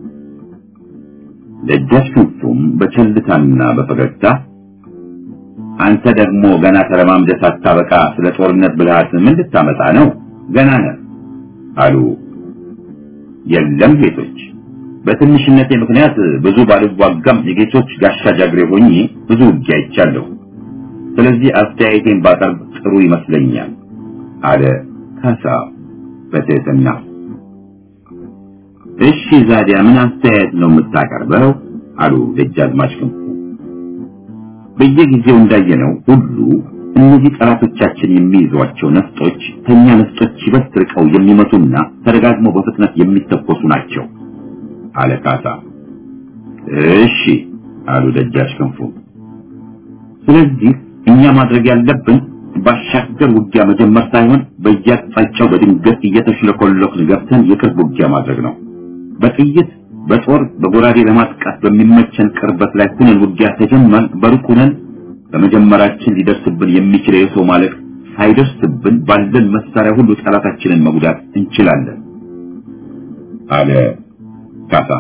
ደጃች ክንፉም በቸልታና በፈገግታ አንተ ደግሞ ገና ተለማምደህ ሳታበቃ ስለ ጦርነት ብልሃት ምን ልታመጣ ነው? ገና ነህ አሉ። የለም ጌቶች፣ በትንሽነቴ ምክንያት ብዙ ባልዋጋም የጌቶች ጋሻ ጃግሬ ሆኜ ብዙ ውጊያ አይቻለሁ። ስለዚህ አስተያየቴን ባቀርብ ጥሩ ይመስለኛል አለ ካሳ በትህትና። እሺ ዛዲያ ምን አስተያየት ነው የምታቀርበው? አሉ ደጃዝማች ክንፉ። በየጊዜው እንዳየነው ሁሉ እነዚህ ጠላቶቻችን የሚይዟቸው ነፍጦች ከኛ ነፍጦች ይበልጥ ርቀው የሚመቱና ተደጋግመው በፍጥነት የሚተኮሱ ናቸው አለ ካሳ። እሺ አሉ ደጃች ክንፉ። ስለዚህ እኛ ማድረግ ያለብን ባሻገር ውጊያ መጀመር ሳይሆን በየአቅጣጫው በድንገት እየተሽለኮለክን ገብተን የቅርብ ውጊያ ማድረግ ነው። በጥይት በጦር በጎራዴ ለማጥቃት በሚመቸን ቅርበት ላይ ሁነን ውጊያ ተጀመር በሩቅ ሁነን በመጀመራችን ሊደርስብን የሚችለው የሰው ማለቅ ሳይደርስብን ባለን መሳሪያ ሁሉ ጠላታችንን መጉዳት እንችላለን አለ ካሳ።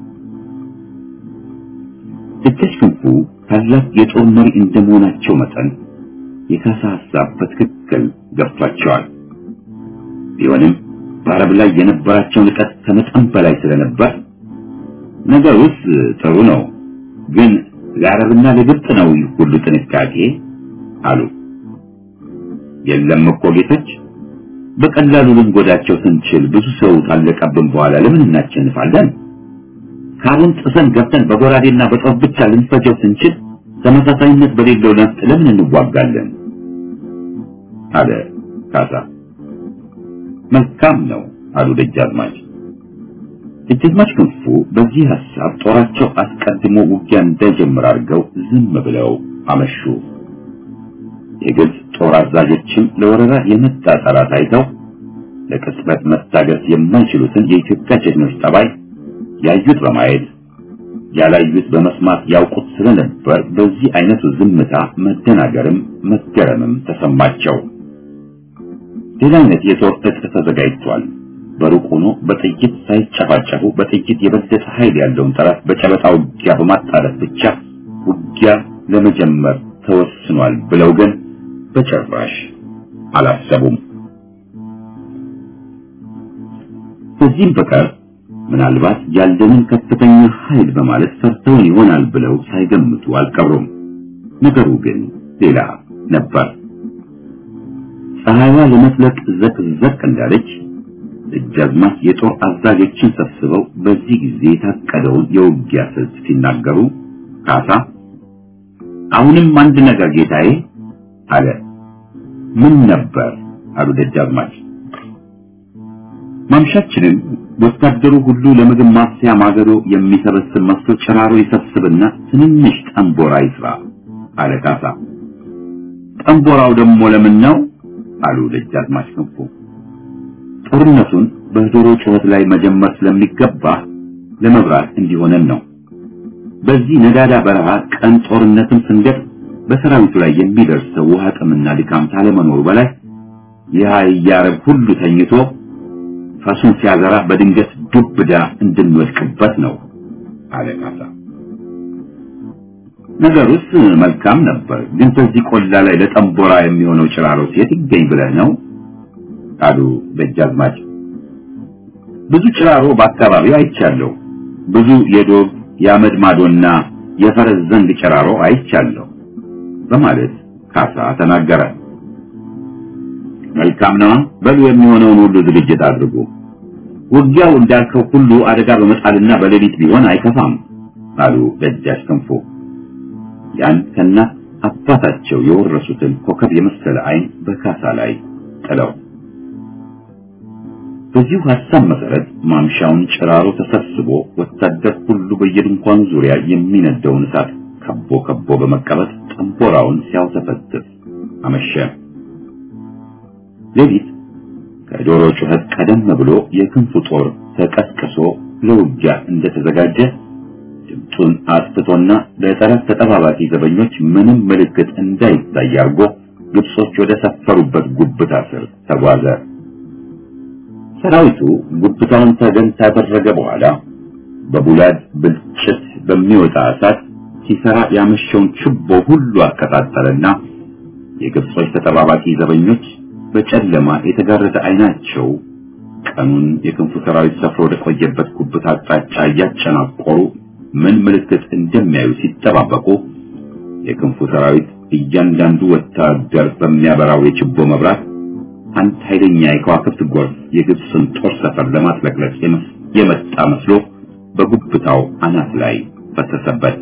ደጃች ክንፉ ታላቅ የጦር መሪ እንደመሆናቸው መጠን የካሳ ሐሳብ በትክክል ገብቷቸዋል። ቢሆንም በአረብ ላይ የነበራቸው ንቀት ከመጠን በላይ ስለነበር ነገሩስ ጥሩ ነው፣ ግን ለአረብና ለግብፅ ነው ይህ ሁሉ ጥንቃቄ አሉ። የለም እኮ ጌቶች፣ በቀላሉ ልንጎዳቸው ስንችል ብዙ ሰው ታለቀብን በኋላ ለምን እናቸንፋለን? ካሩን ጥሰን ገብተን በጎራዴና በጦር ብቻ ልንፈጀው ስንችል ተመሳሳይነት በሌለው ነፍጥ ለምን እንዋጋለን? አለ ካሳ። መልካም ነው አሉ ደጃዝማች። ደጃዝማች ክንፉ በዚህ ሐሳብ ጦራቸው አስቀድሞ ውጊያ እንዳይጀምር አድርገው ዝም ብለው አመሹ። የግብፅ ጦር አዛዦችም ለወረራ የመጣ ጠላት አይተው ለቅጽበት መታገስ የማይችሉትን የኢትዮጵያ ጀግኖች ጠባይ ያዩት በማየት ያላዩት በመስማት ያውቁት ስለነበር በዚህ አይነቱ ዝምታ መደናገርም መገረምም ተሰማቸው። ሌላ አይነት የጦር ዕቅ ተዘጋጅቷል። በሩቅ ሆኖ በጥይት ሳይጨፋጨፉ በጥይት የበለጠ ኃይል ያለውን ጠላት በጨበጣ ውጊያ በማጣረት ብቻ ውጊያ ለመጀመር ተወስኗል ብለው ግን በጭራሽ አላሰቡም። ከዚህም በቀር ምናልባት ያለንን ከፍተኛ ኃይል በማለት ፈርተውን ይሆናል ብለው ሳይገምቱ አልቀሩም። ነገሩ ግን ሌላ ነበር። ፀሐይዋ ለመጥለቅ ዘቅዘቅ እንዳለች ደጃዝማች የጦር አዛዦችን ሰብስበው በዚህ ጊዜ የታቀደውን የውጊያ ስልት ሲናገሩ ካሳ አሁንም አንድ ነገር ጌታዬ አለ። ምን ነበር አሉ ደጃዝማች። ማምሻችንን ወታደሩ ሁሉ ለምግብ ማብሰያ ማገዶ የሚሰበስብ መስሎ ጭራሮ ይሰብስብና ትንንሽ ጠንቦራ ይስራ አለ ካሳ። ጠንቦራው ደግሞ ለምን ነው አሉ ደጃዝማች ክንፉ። ጦርነቱን በዶሮ ጩኸት ላይ መጀመር ስለሚገባ ለመብራት እንዲሆነን ነው። በዚህ ነዳዳ በረሃ ቀን ጦርነትን ስንገጥ በሰራዊቱ ላይ የሚደርሰው ውሃ ጥምና ድካም ካለመኖሩ በላይ የሀያረብ ሁሉ ተኝቶ ፈሱን ሲያዘራ በድንገት ዱብዳ እንድንወድቅበት ነው አለ ካሳ። ነገሩስ መልካም ነበር፣ ግን በዚህ ቆላ ላይ ለጠንቦራ የሚሆነው ጭራሮ ሴት ይገኝ ብለህ ነው አሉ ደጃዝማች። ብዙ ጭራሮ በአካባቢው አይቻለሁ። ብዙ የዶብ የአመድ ማዶና የፈረስ ዘንግ ጭራሮ አይቻለሁ በማለት ካሳ ተናገረ። መልካም ነው። በሉ የሚሆነውን ሁሉ ዝግጅት አድርጉ። ውጊያው እንዳልከው ሁሉ አደጋ በመጣልና በሌሊት ቢሆን አይከፋም አሉ ደጃች ክንፉ። ያን ከእናት አባታቸው የወረሱትን ኮከብ የመሰለ ዓይን በካሳ ላይ ጥለው በዚሁ ሐሳብ መሰረት ማምሻውን ጭራሮ ተሰብስቦ ወታደር ሁሉ በየድንኳኑ ዙሪያ የሚነደውን እሳት ከቦ ከቦ በመቀመጥ ጠንቦራውን ሲያውተፈትፍ አመሸ። ሌሊት ከዶሮ ጩኸት ቀደም ብሎ የክንፉ ጦር ተቀስቅሶ ለውጊያ እንደተዘጋጀ ድምፁን አጥፍቶና ለጠላት ተጠባባቂ ዘበኞች ምንም ምልክት እንዳይታይ አድርጎ ግብጾች ወደ ሰፈሩበት ጉብታ ስር ተጓዘ። ሰራዊቱ ጉብታውን ተገን ካደረገ በኋላ በቡላድ ብልጭት በሚወጣ እሳት ሲሰራ ያመሸውን ችቦ ሁሉ አቀጣጠለና የግብጾች ተጠባባቂ ዘበኞች በጨለማ የተጋረደ አይናቸው ቀኑን የክንፉ ሰራዊት ሰፍሮ ወደ ቆየበት ጉብታ አቅጣጫ እያጨናቆሩ ምን ምልክት እንደሚያዩ ሲጠባበቁ የክንፉ ሰራዊት እያንዳንዱ ወታደር በሚያበራው የችቦ መብራት አንድ ኃይለኛ የከዋክብት ጎርፍ የግብፅን ጦር ሰፈር ለማጥለቅለቅ የመጣ መስሎ በጉብታው አናት ላይ ፈሰሰበት።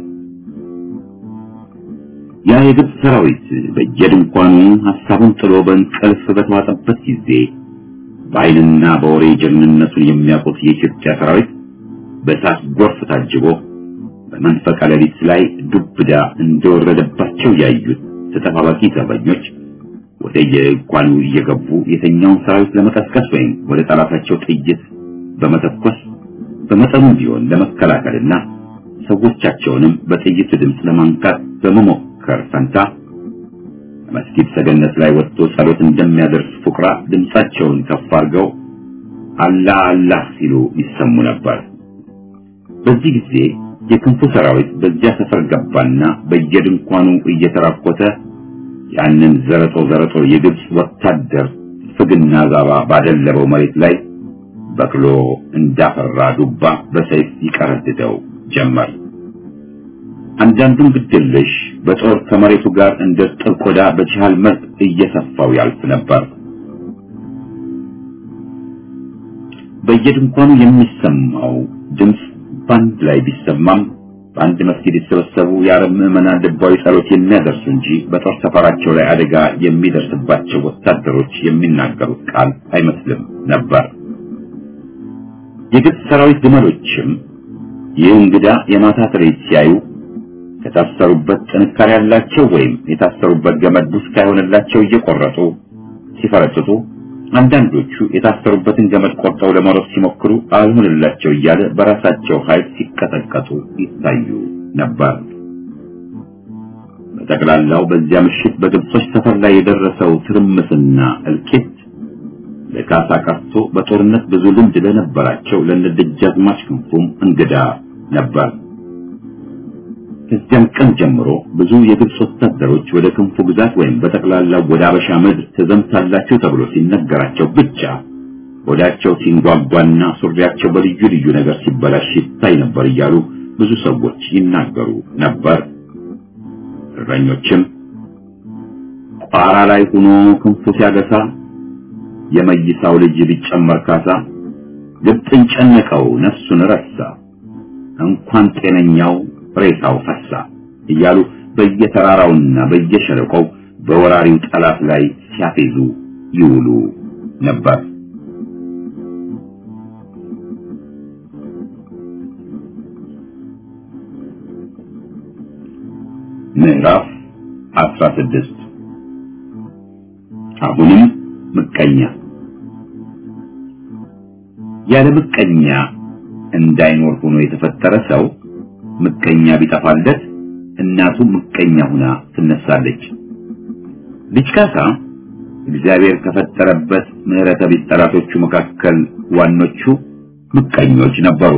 ያ የግብፅ ሰራዊት በየድንኳኑ ሐሳቡን ጥሎ በእንቅልፍ በተዋጠበት ጊዜ በኃይልና በወሬ ጀግንነቱን የሚያውቁት የኢትዮጵያ ሰራዊት በእሳት ጎርፍ ታጅቦ በመንፈቀ ሌሊት ላይ ዱብዳ እንደወረደባቸው ያዩት ተጠባባቂ ዘበኞች ወደ የድንኳኑ እየገቡ የተኛውን ሰራዊት ለመቀስቀስ ወይም ወደ ጠላታቸው ጥይት በመተኮስ በመጠኑም ቢሆን ለመከላከልና ሰዎቻቸውንም በጥይቱ ድምፅ ለማንቃት በመሞከር ፈንታ መስጊድ ሰገነት ላይ ወጥቶ ጸሎት እንደሚያደርስ ፉቅራ ድምፃቸውን ከፍ አድርገው አላህ አላህ ሲሉ ይሰሙ ነበር። በዚህ ጊዜ የክንፉ ሰራዊት በዚያ ሰፈር ገባና በየድንኳኑ እየተራኮተ ያንን ዘረጦ ዘረጦ የግብፅ ወታደር ፍግና ዛባ ባደለበው መሬት ላይ በቅሎ እንዳፈራ ዱባ በሰይፍ ይቀረድደው ጀመር። አንዳንዱም ግድልሽ በጦር ከመሬቱ ጋር እንደ ጥብ ቆዳ በችሃል መልክ እየሰፋው ያልፍ ነበር። በየድንኳኑ የሚሰማው ድምፅ ባንድ ላይ ቢሰማም በአንድ መስጊድ የተሰበሰቡ የአረብ ምዕመናን ልባዊ ጸሎት የሚያደርሱ እንጂ በጦር ሰፈራቸው ላይ አደጋ የሚደርስባቸው ወታደሮች የሚናገሩት ቃል አይመስልም ነበር። የግብፅ ሰራዊት ግመሎችም ይህ እንግዳ የማታ ትርኢት ሲያዩ ከታሰሩበት ጥንካሬ ያላቸው ወይም የታሰሩበት ገመድ ቡስ ካይሆንላቸው እየቆረጡ ሲፈረጥጡ፣ አንዳንዶቹ የታሰሩበትን ገመድ ቆርጠው ለመሮጥ ሲሞክሩ አልሆንላቸው እያለ በራሳቸው ኃይል ሲቀጠቀጡ ይታዩ ነበር። በጠቅላላው በዚያ ምሽት በግብጾች ሰፈር ላይ የደረሰው ትርምስና እልቂት ለካሳ ቀርቶ በጦርነት ብዙ ልምድ ለነበራቸው ለነደጃዝማች ክንፉም እንግዳ ነበር። ከዚያም ቀን ጀምሮ ብዙ የግብጽ ወታደሮች ወደ ክንፉ ግዛት ወይም በጠቅላላው ወደ አበሻ ምድር ትዘምታላችሁ ተብሎ ሲነገራቸው ብቻ ወዳቸው ሲንጓጓና ሱሪያቸው በልዩ ልዩ ነገር ሲበላሽ ይታይ ነበር እያሉ ብዙ ሰዎች ይናገሩ ነበር። እረኞችም ቋራ ላይ ሆኖ ክንፉ ሲያገሳ የመይሳው ልጅ ቢጨመር ካሳ ግብፅን ጨነቀው ነፍሱን ረሳ እንኳን ጤነኛው ሬሳው ፈሳ እያሉ በየተራራውና በየሸለቆው በወራሪው ጠላት ላይ ሲያፌዙ ይውሉ ነበር። ምዕራፍ 16 አሁንም ምቀኛ ያለ ምቀኛ እንዳይኖር ሆኖ የተፈጠረ ሰው ምቀኛ ቢጠፋለት እናቱ ምቀኛ ሁና ትነሳለች። ልጅ ካሳ እግዚአብሔር ከፈጠረበት ምሕረተ ቢስ ጠላቶቹ መካከል ዋኖቹ ምቀኞች ነበሩ።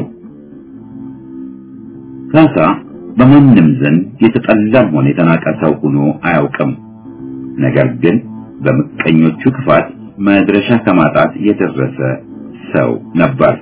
ካሳ በማንም ዘንድ የተጠላም ሆነ የተናቀ ሰው ሆኖ አያውቅም። ነገር ግን በምቀኞቹ ክፋት መድረሻ ከማጣት የደረሰ ሰው ነበር።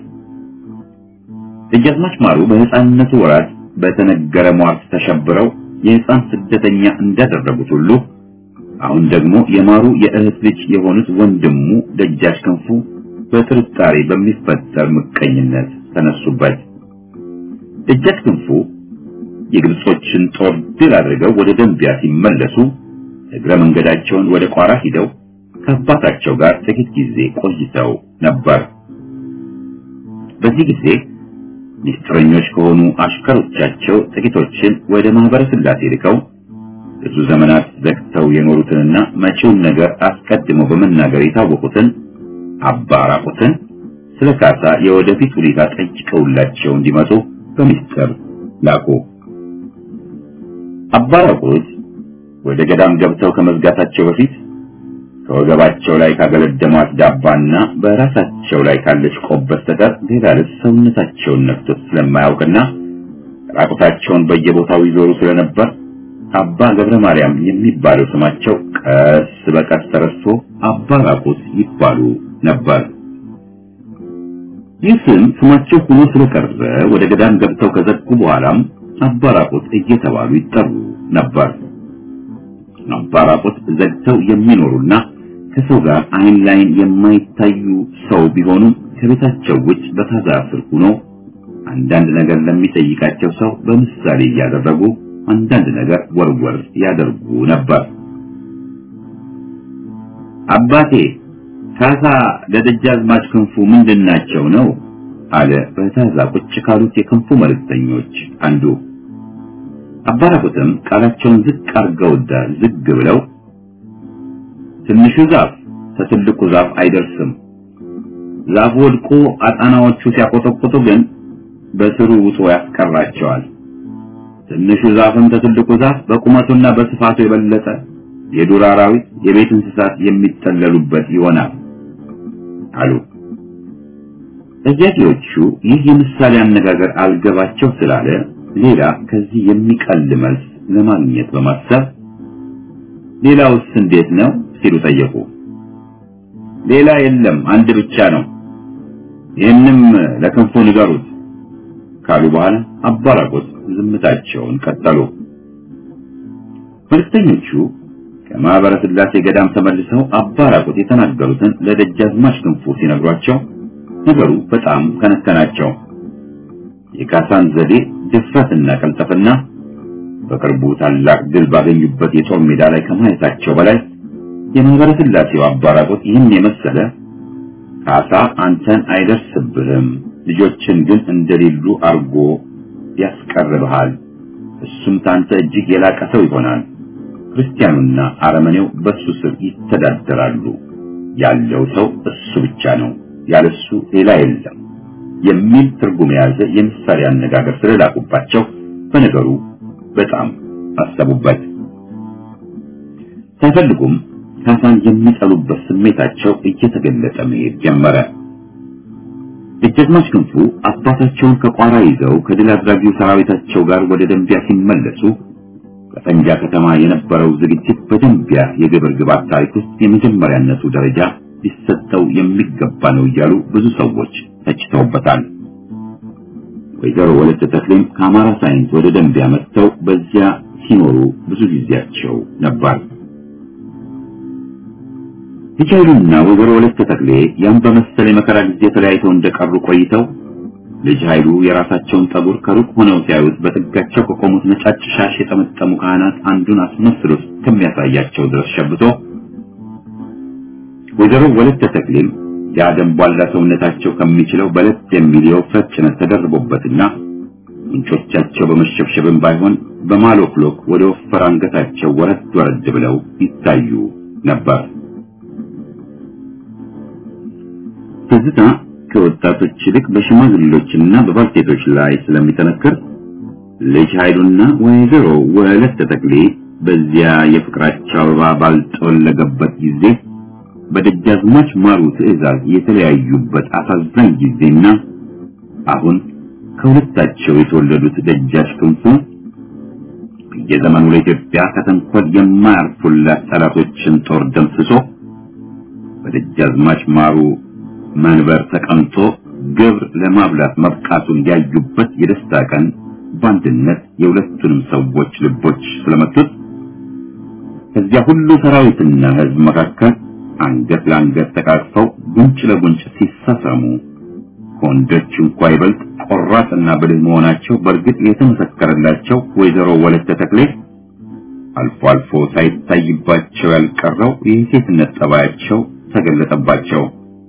ደጃዝማች ማሩ በሕፃንነቱ ወራት በተነገረ ሟርት ተሸብረው የሕፃን ስደተኛ እንዳደረጉት ሁሉ አሁን ደግሞ የማሩ የእህት ልጅ የሆኑት ወንድሙ ደጃች ክንፉ በጥርጣሬ በሚፈጠር ምቀኝነት ተነሱበት። ደጃች ክንፉ የግብጾችን ጦር ድል አድርገው ወደ ደንቢያ ሲመለሱ እግረ መንገዳቸውን ወደ ቋራ ሂደው ከአባታቸው ጋር ጥቂት ጊዜ ቆይተው ነበር። በዚህ ጊዜ ሚስጥረኞች ከሆኑ አሽከሮቻቸው ጥቂቶችን ወደ ማህበረ ስላሴ ልከው ብዙ ዘመናት ዘግተው የኖሩትንና መጪውን ነገር አስቀድመው በመናገር የታወቁትን አባ ራቁትን ስለ ካሳ የወደፊት ሁኔታ ጠይቀውላቸው እንዲመጡ በሚስጥር ላኩ። አባ ራቁት ወደ ገዳም ገብተው ከመዝጋታቸው በፊት ከወገባቸው ላይ ካገለደሟት ዳባና በራሳቸው ላይ ካለች ቆብ በስተቀር ሌላ ልብስ ሰውነታቸውን ነክቶት ስለማያውቅና ራቁታቸውን በየቦታው ይዞሩ ስለነበር አባ ገብረ ማርያም የሚባለው ስማቸው ቀስ በቀስ ተረስቶ አባ ራቁት ይባሉ ነበር። ይህ ስም ስማቸው ሆኖ ስለቀረ ወደ ገዳም ገብተው ከዘጉ በኋላም አባ ራቁት እየተባሉ ይጠሩ ነበር። አባ ራቁት ዘግተው የሚኖሩና ከሰው ጋር አይን ላይን የማይታዩ ሰው ቢሆኑም ከቤታቸው ውጭ በታዛ ስር ሆኖ አንዳንድ ነገር ለሚጠይቃቸው ሰው በምሳሌ እያደረጉ አንዳንድ ነገር ወርወር ያደርጉ ነበር። አባቴ ካሳ ለደጃዝማች ክንፉ ምንድናቸው ነው አለ በታዛ ቁጭ ካሉት የክንፉ መልእክተኞች አንዱ። አባራቁትም ቃላቸውን ዝቅ አርገውዳ ዝግ ብለው ትንሹ ዛፍ ከትልቁ ዛፍ አይደርስም። ዛፉ ወድቆ አጣናዎቹ ሲያቆጠቁጡ ግን በስሩ ውጦ ያስቀራቸዋል። ትንሹ ዛፍም ከትልቁ ዛፍ በቁመቱና በስፋቱ የበለጠ የዱር አራዊት፣ የቤት እንስሳት የሚጠለሉበት ይሆናል አሉ። ጠያቂዎቹ ይህ የምሳሌ አነጋገር አልገባቸው ስላለ ሌላ ከዚህ የሚቀል መልስ ለማግኘት በማሰብ ሌላውስ እንዴት ነው ሲሉ ጠየቁ። ሌላ የለም አንድ ብቻ ነው፣ ይህንም ለክንፉ ንገሩት ካሉ በኋላ አባራቆት ዝምታቸውን ቀጠሉ። መልክተኞቹ ከማህበረ ስላሴ ገዳም ተመልሰው አባራቆት የተናገሩትን ለደጃዝማች ክንፉ ሲነግሯቸው ነገሩ በጣም ከነከናቸው። የካሳን ዘዴ ድፍረትና ቀልጠፍና በቅርቡ ታላቅ ድል ባገኙበት የጦር ሜዳ ላይ ከማየታቸው በላይ የማህበረ ስላሴው አባራቆት ይህን የመሰለ ካሳ አንተን አይደርስብህም፣ ልጆችን ግን እንደሌሉ አርጎ ያስቀርብሃል እሱም ታንተ እጅግ የላቀ ሰው ይሆናል። ክርስቲያኑና አረመኔው በሱ ስር ይተዳደራሉ። ያለው ሰው እሱ ብቻ ነው፣ ያለሱ ሌላ የለም የሚል ትርጉም የያዘ የምሳሌ አነጋገር ስለላቁባቸው በነገሩ በጣም አሰቡበት። ሳይፈልጉም ካሳን የሚጠሉበት ስሜታቸው እየተገለጠ መሄድ ጀመረ። ደጃዝማች ክንፉ አባታቸውን ከቋራ ይዘው ከድል አድራጊው ሰራዊታቸው ጋር ወደ ደንቢያ ሲመለሱ በፈንጃ ከተማ የነበረው ዝግጅት በደንቢያ የግብር ግባት ታሪክ ውስጥ የመጀመሪያነቱ ደረጃ ሊሰጠው የሚገባ ነው እያሉ ብዙ ሰዎች ተችተውበታል። ወይዘሮ ወለተ ተክሌም ከአማራ ሳይንስ ወደ ደንቢያ መጥተው በዚያ ሲኖሩ ብዙ ጊዜያቸው ነበር። ልጅ ኃይሉና ወይዘሮ ወለተ ተክሌ ያን በመሰለ የመከራ ጊዜ ተለያይተው እንደቀሩ ቆይተው ልጅ ኃይሉ የራሳቸውን ጠጉር ከሩቅ ሆነው ሲያዩት በጥጋቸው ከቆሙት ነጫጭ ሻሽ የጠመጠሙ ካህናት አንዱን አስመስሎ እስከሚያሳያቸው ድረስ ሸብቶ ወይዘሮ ወለተ ተክሌም የአደም ቧላ ሰውነታቸው ከሚችለው በለት የሚል የውፍረት ጭነት ተደርቦበትና ምንጮቻቸው በመሸብሸብም ባይሆን በማሎክሎክ ወደ ወፈር አንገታቸው ወረድ ወረድ ብለው ይታዩ ነበር። ትዝታ ከወጣቶች ይልቅ በሽማግሌዎችና በባልቴቶች ላይ ስለሚጠነክር ልጅ ኃይሉና ወይዘሮ ወለተ ተክሌ በዚያ የፍቅራቸው አበባ ባልጠወለገበት ጊዜ በደጃዝማች ማሩ ትዕዛዝ የተለያዩበት አሳዛኝ ጊዜና አሁን ከሁለታቸው የተወለዱት ደጃች ክንፉ የዘመኑ ለኢትዮጵያ ከተንኮል የማያርፉላት ጠላቶችን ጦር ደምስሶ በደጃዝማች ማሩ መንበር ተቀምጦ ግብር ለማብላት መብቃቱን ያዩበት የደስታ ቀን በአንድነት የሁለቱንም ሰዎች ልቦች ስለመቱት ከዚያ ሁሉ ሰራዊትና ሕዝብ መካከል አንገት ለአንገት ተቃቅፈው ጉንጭ ለጉንጭ ሲሳሳሙ ከወንዶች እንኳ ይበልጥ ቆራጥና ብልህ መሆናቸው በእርግጥ የተመሰከረላቸው ወይዘሮ ወለተ ተክሌ አልፎ አልፎ ሳይታይባቸው ያልቀረው የሴትነት ጠባያቸው ተገለጠባቸው።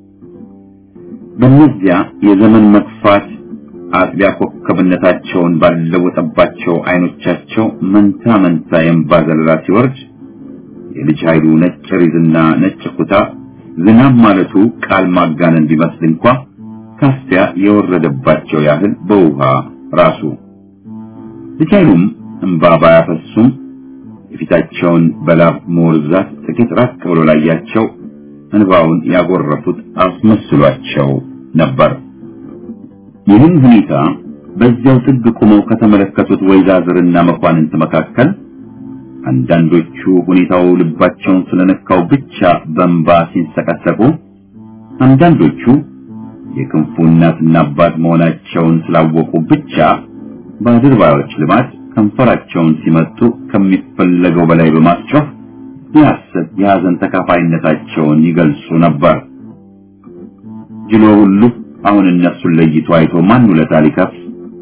በእነዚያ የዘመን መግፋት አጥቢያ ኮከብነታቸውን ባለወጠባቸው አይኖቻቸው መንታ መንታ የእንባ ዘለላ ሲወርድ የልጅ ኃይሉ ነጭ ሪዝና ነጭ ኩታ ዝናብ ማለቱ ቃል ማጋነን ቢመስል እንኳ ካፊያ የወረደባቸው ያህል በውሃ ራሱ ልጅ ኃይሉም እንባ ባያፈሱም የፊታቸውን በላብ መወርዛት ጥቂት ራቅ ብሎ ላያቸው እንባውን ያጎረፉት አስመስሏቸው ነበር። ይህን ሁኔታ በዚያው ጥግ ቆመው ከተመለከቱት ወይዛዝርና መኳንንት መካከል አንዳንዶቹ ሁኔታው ልባቸውን ስለነካው ብቻ በእንባ ሲንሰቀሰቁ፣ አንዳንዶቹ የክንፉ እናትና አባት መሆናቸውን ስላወቁ ብቻ በአድርባዮች ልማድ ከንፈራቸውን ሲመጡ ከሚፈለገው በላይ በማስጮህ የሐሰት የሐዘን ተካፋይነታቸውን ይገልጹ ነበር። ጅሎ ሁሉ አሁን እነሱን ለይቶ አይቶ ማን ውለታ ሊከፍል?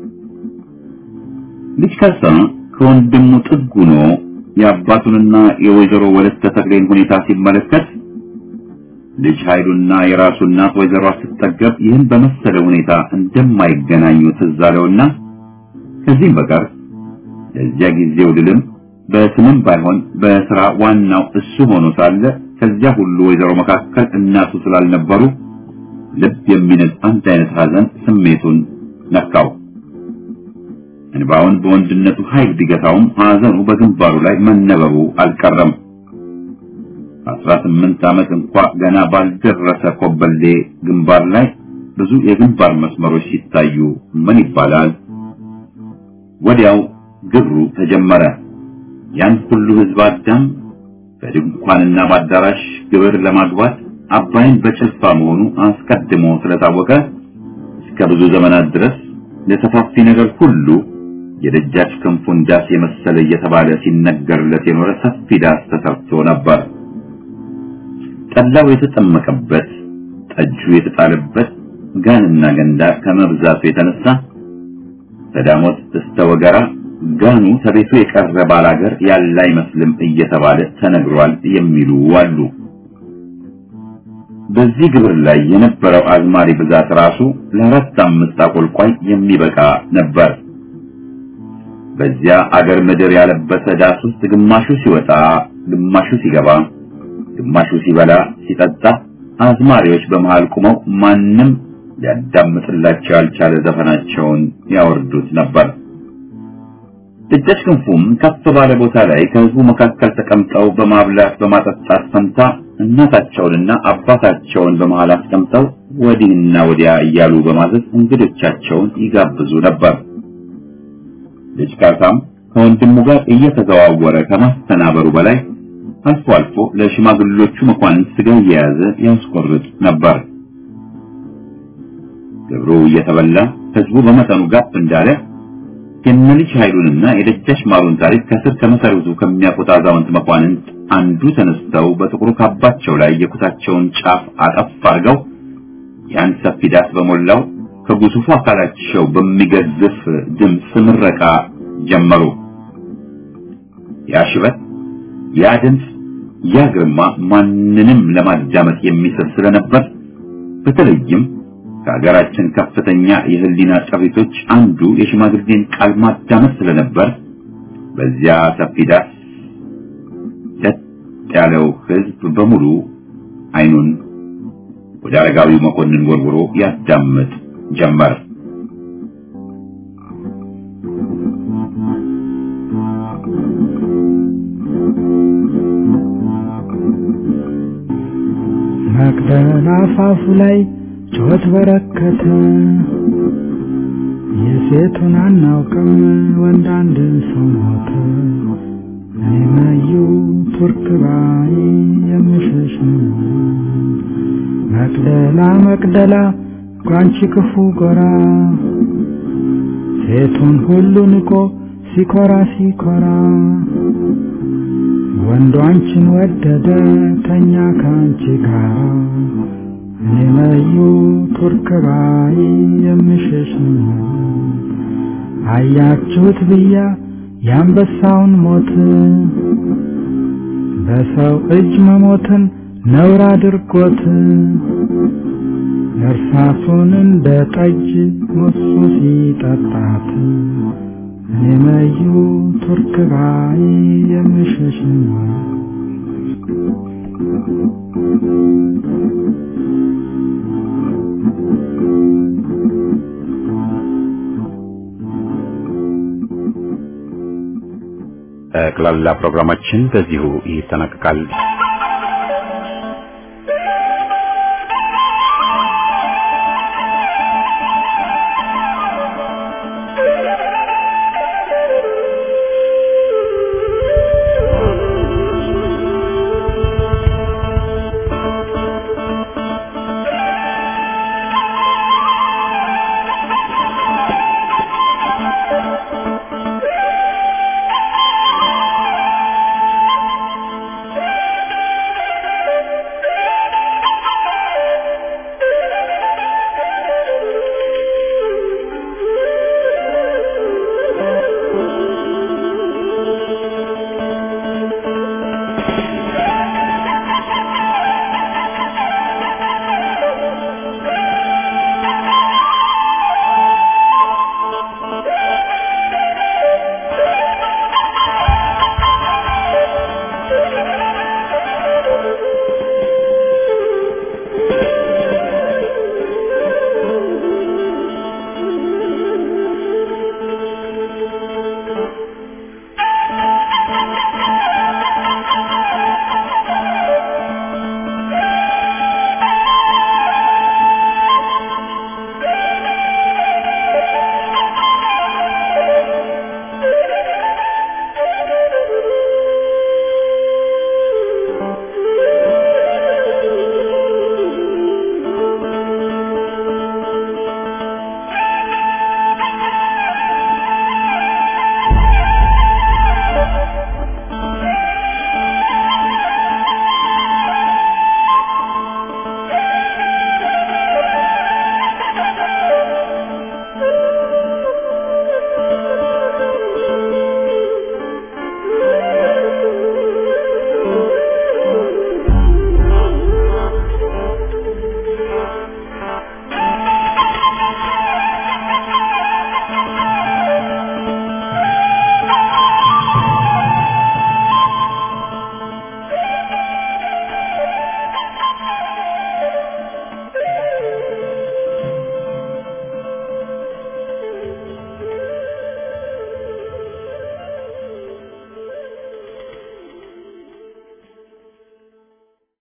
ልጅ ከሳ ከወንድሙ ጥግ ሆኖ የአባቱንና የወይዘሮ ወለተ ተክሌን ሁኔታ ሲመለከት ልጅ ኃይሉና የራሱ እናት ወይዘሮ ስትጠገብ ይህን በመሰለ ሁኔታ እንደማይገናኙ ትዝ አለውና ከዚህም በቀር ለዚያ ጊዜው ድልም በስምም ባይሆን በስራ ዋናው እሱ ሆኖ ሳለ ከዚያ ሁሉ ወይዘሮ መካከል እናቱ ስላልነበሩ ልብ የሚነድ አንድ አይነት ሐዘን ስሜቱን ነካው። እንባውን በወንድነቱ ኃይል ቢገታውም ሐዘኑ በግንባሩ ላይ መነበቡ አልቀረም። አስራ ስምንት ዓመት እንኳ ገና ባልደረሰ ኮበሌ ግንባር ላይ ብዙ የግንባር መስመሮች ሲታዩ ምን ይባላል? ወዲያው ግብሩ ተጀመረ። ያን ሁሉ ህዝብ አዳም በድንኳንና በአዳራሽ ግብር ለማግባት አባይን በጭልፋ መሆኑ አስቀድሞ ስለታወቀ እስከ ብዙ ዘመናት ድረስ ለሰፋፊ ነገር ሁሉ የደጃች ክንፉን ዳስ የመሰለ እየተባለ ሲነገርለት የኖረ ሰፊ ዳስ ተሰርቶ ነበር። ጠላው የተጠመቀበት፣ ጠጁ የተጣለበት ጋንና ገንዳ ከመብዛቱ የተነሳ ተዳሞት እስተ ወገራ ጋኑ ከቤቱ የቀረ ባላገር ያለ አይመስልም እየተባለ ተነግሯል የሚሉ አሉ። በዚህ ግብር ላይ የነበረው አዝማሪ ብዛት ራሱ ለአራት አምስት አቆልቋይ የሚበቃ ነበር። በዚያ አገር ምድር ያለበሰ ዳስ ውስጥ ግማሹ ሲወጣ፣ ግማሹ ሲገባ፣ ግማሹ ሲበላ ሲጠጣ፣ አዝማሪዎች በመሃል ቁመው ማንም ሊያዳምጥላቸው ያልቻለ ዘፈናቸውን ያወርዱት ነበር። ደጃች ክንፉም ከፍ ባለ ቦታ ላይ ከህዝቡ መካከል ተቀምጠው በማብላት በማጠጣት ፈንታ እናታቸውንና አባታቸውን በመሃል አስቀምጠው ወዲህና ወዲያ እያሉ በማዘዝ እንግዶቻቸውን ይጋብዙ ነበር። ልጅ ካሳም ከወንድሙ ጋር እየተዘዋወረ ከማስተናበሩ በላይ አልፎ አልፎ ለሽማግሎቹ መኳንንት ስጋ እየያዘ ያስቆርጥ ነበር። ግብሩ እየተበላ ህዝቡ በመጠኑ ጋብ እንዳለ የነልጅ ኃይሉንና የደጃች ማሩን ታሪክ ከስር ከመሰረቱ ከሚያውቁት አዛውንት መኳንንት አንዱ ተነስተው በጥቁሩ ካባቸው ላይ የኩታቸውን ጫፍ አጠፍ አድርገው ያን ሰፊ ዳስ በሞላው ከግዙፉ አካላቸው በሚገዝፍ ድምፅ ምረቃ ጀመሩ። ያ ሽበት፣ ያ ድምፅ፣ ያ ግርማ ማንንም ለማዳመጥ የሚስብ ስለነበር በተለይም ከሀገራችን ከፍተኛ የህሊና ጠቢቶች አንዱ የሽማግሌን ቃል ማዳመጥ ስለነበር በዚያ ሰፊ ዳስ ጸጥ ያለው ህዝብ በሙሉ አይኑን ወደ አረጋዊው መኮንን ወርውሮ ያዳምጥ ጀመር። መቅደላ አፋፉ ላይ ጩኸት በረከተ። የሴቱን አናውቅም ወንድ አንድ ሰው ሞተ። እኔ መዩ ቱርክ ባይ የምሸሽ መቅደላ መቅደላ ጓንቺ ክፉ ጎራ ሴቱን ሁሉ ንቆ ሲኮራ ሲኮራ ወንዱ አንቺን ወደደ ተኛ ከአንቺ ጋር እኔ መዩ ቱርክ ባይ የምሸሽ አያችሁት ብያ የአንበሳውን ሞት በሰው እጅ መሞትን ነውር አድርጎት እርሳሱን እንደ ጠጅ ሙሱ ሲጠጣት እኔ መዩ ቱርክ ባይ የምሸሽ ጠቅላላ ፕሮግራማችን በዚሁ ይጠናቀቃል።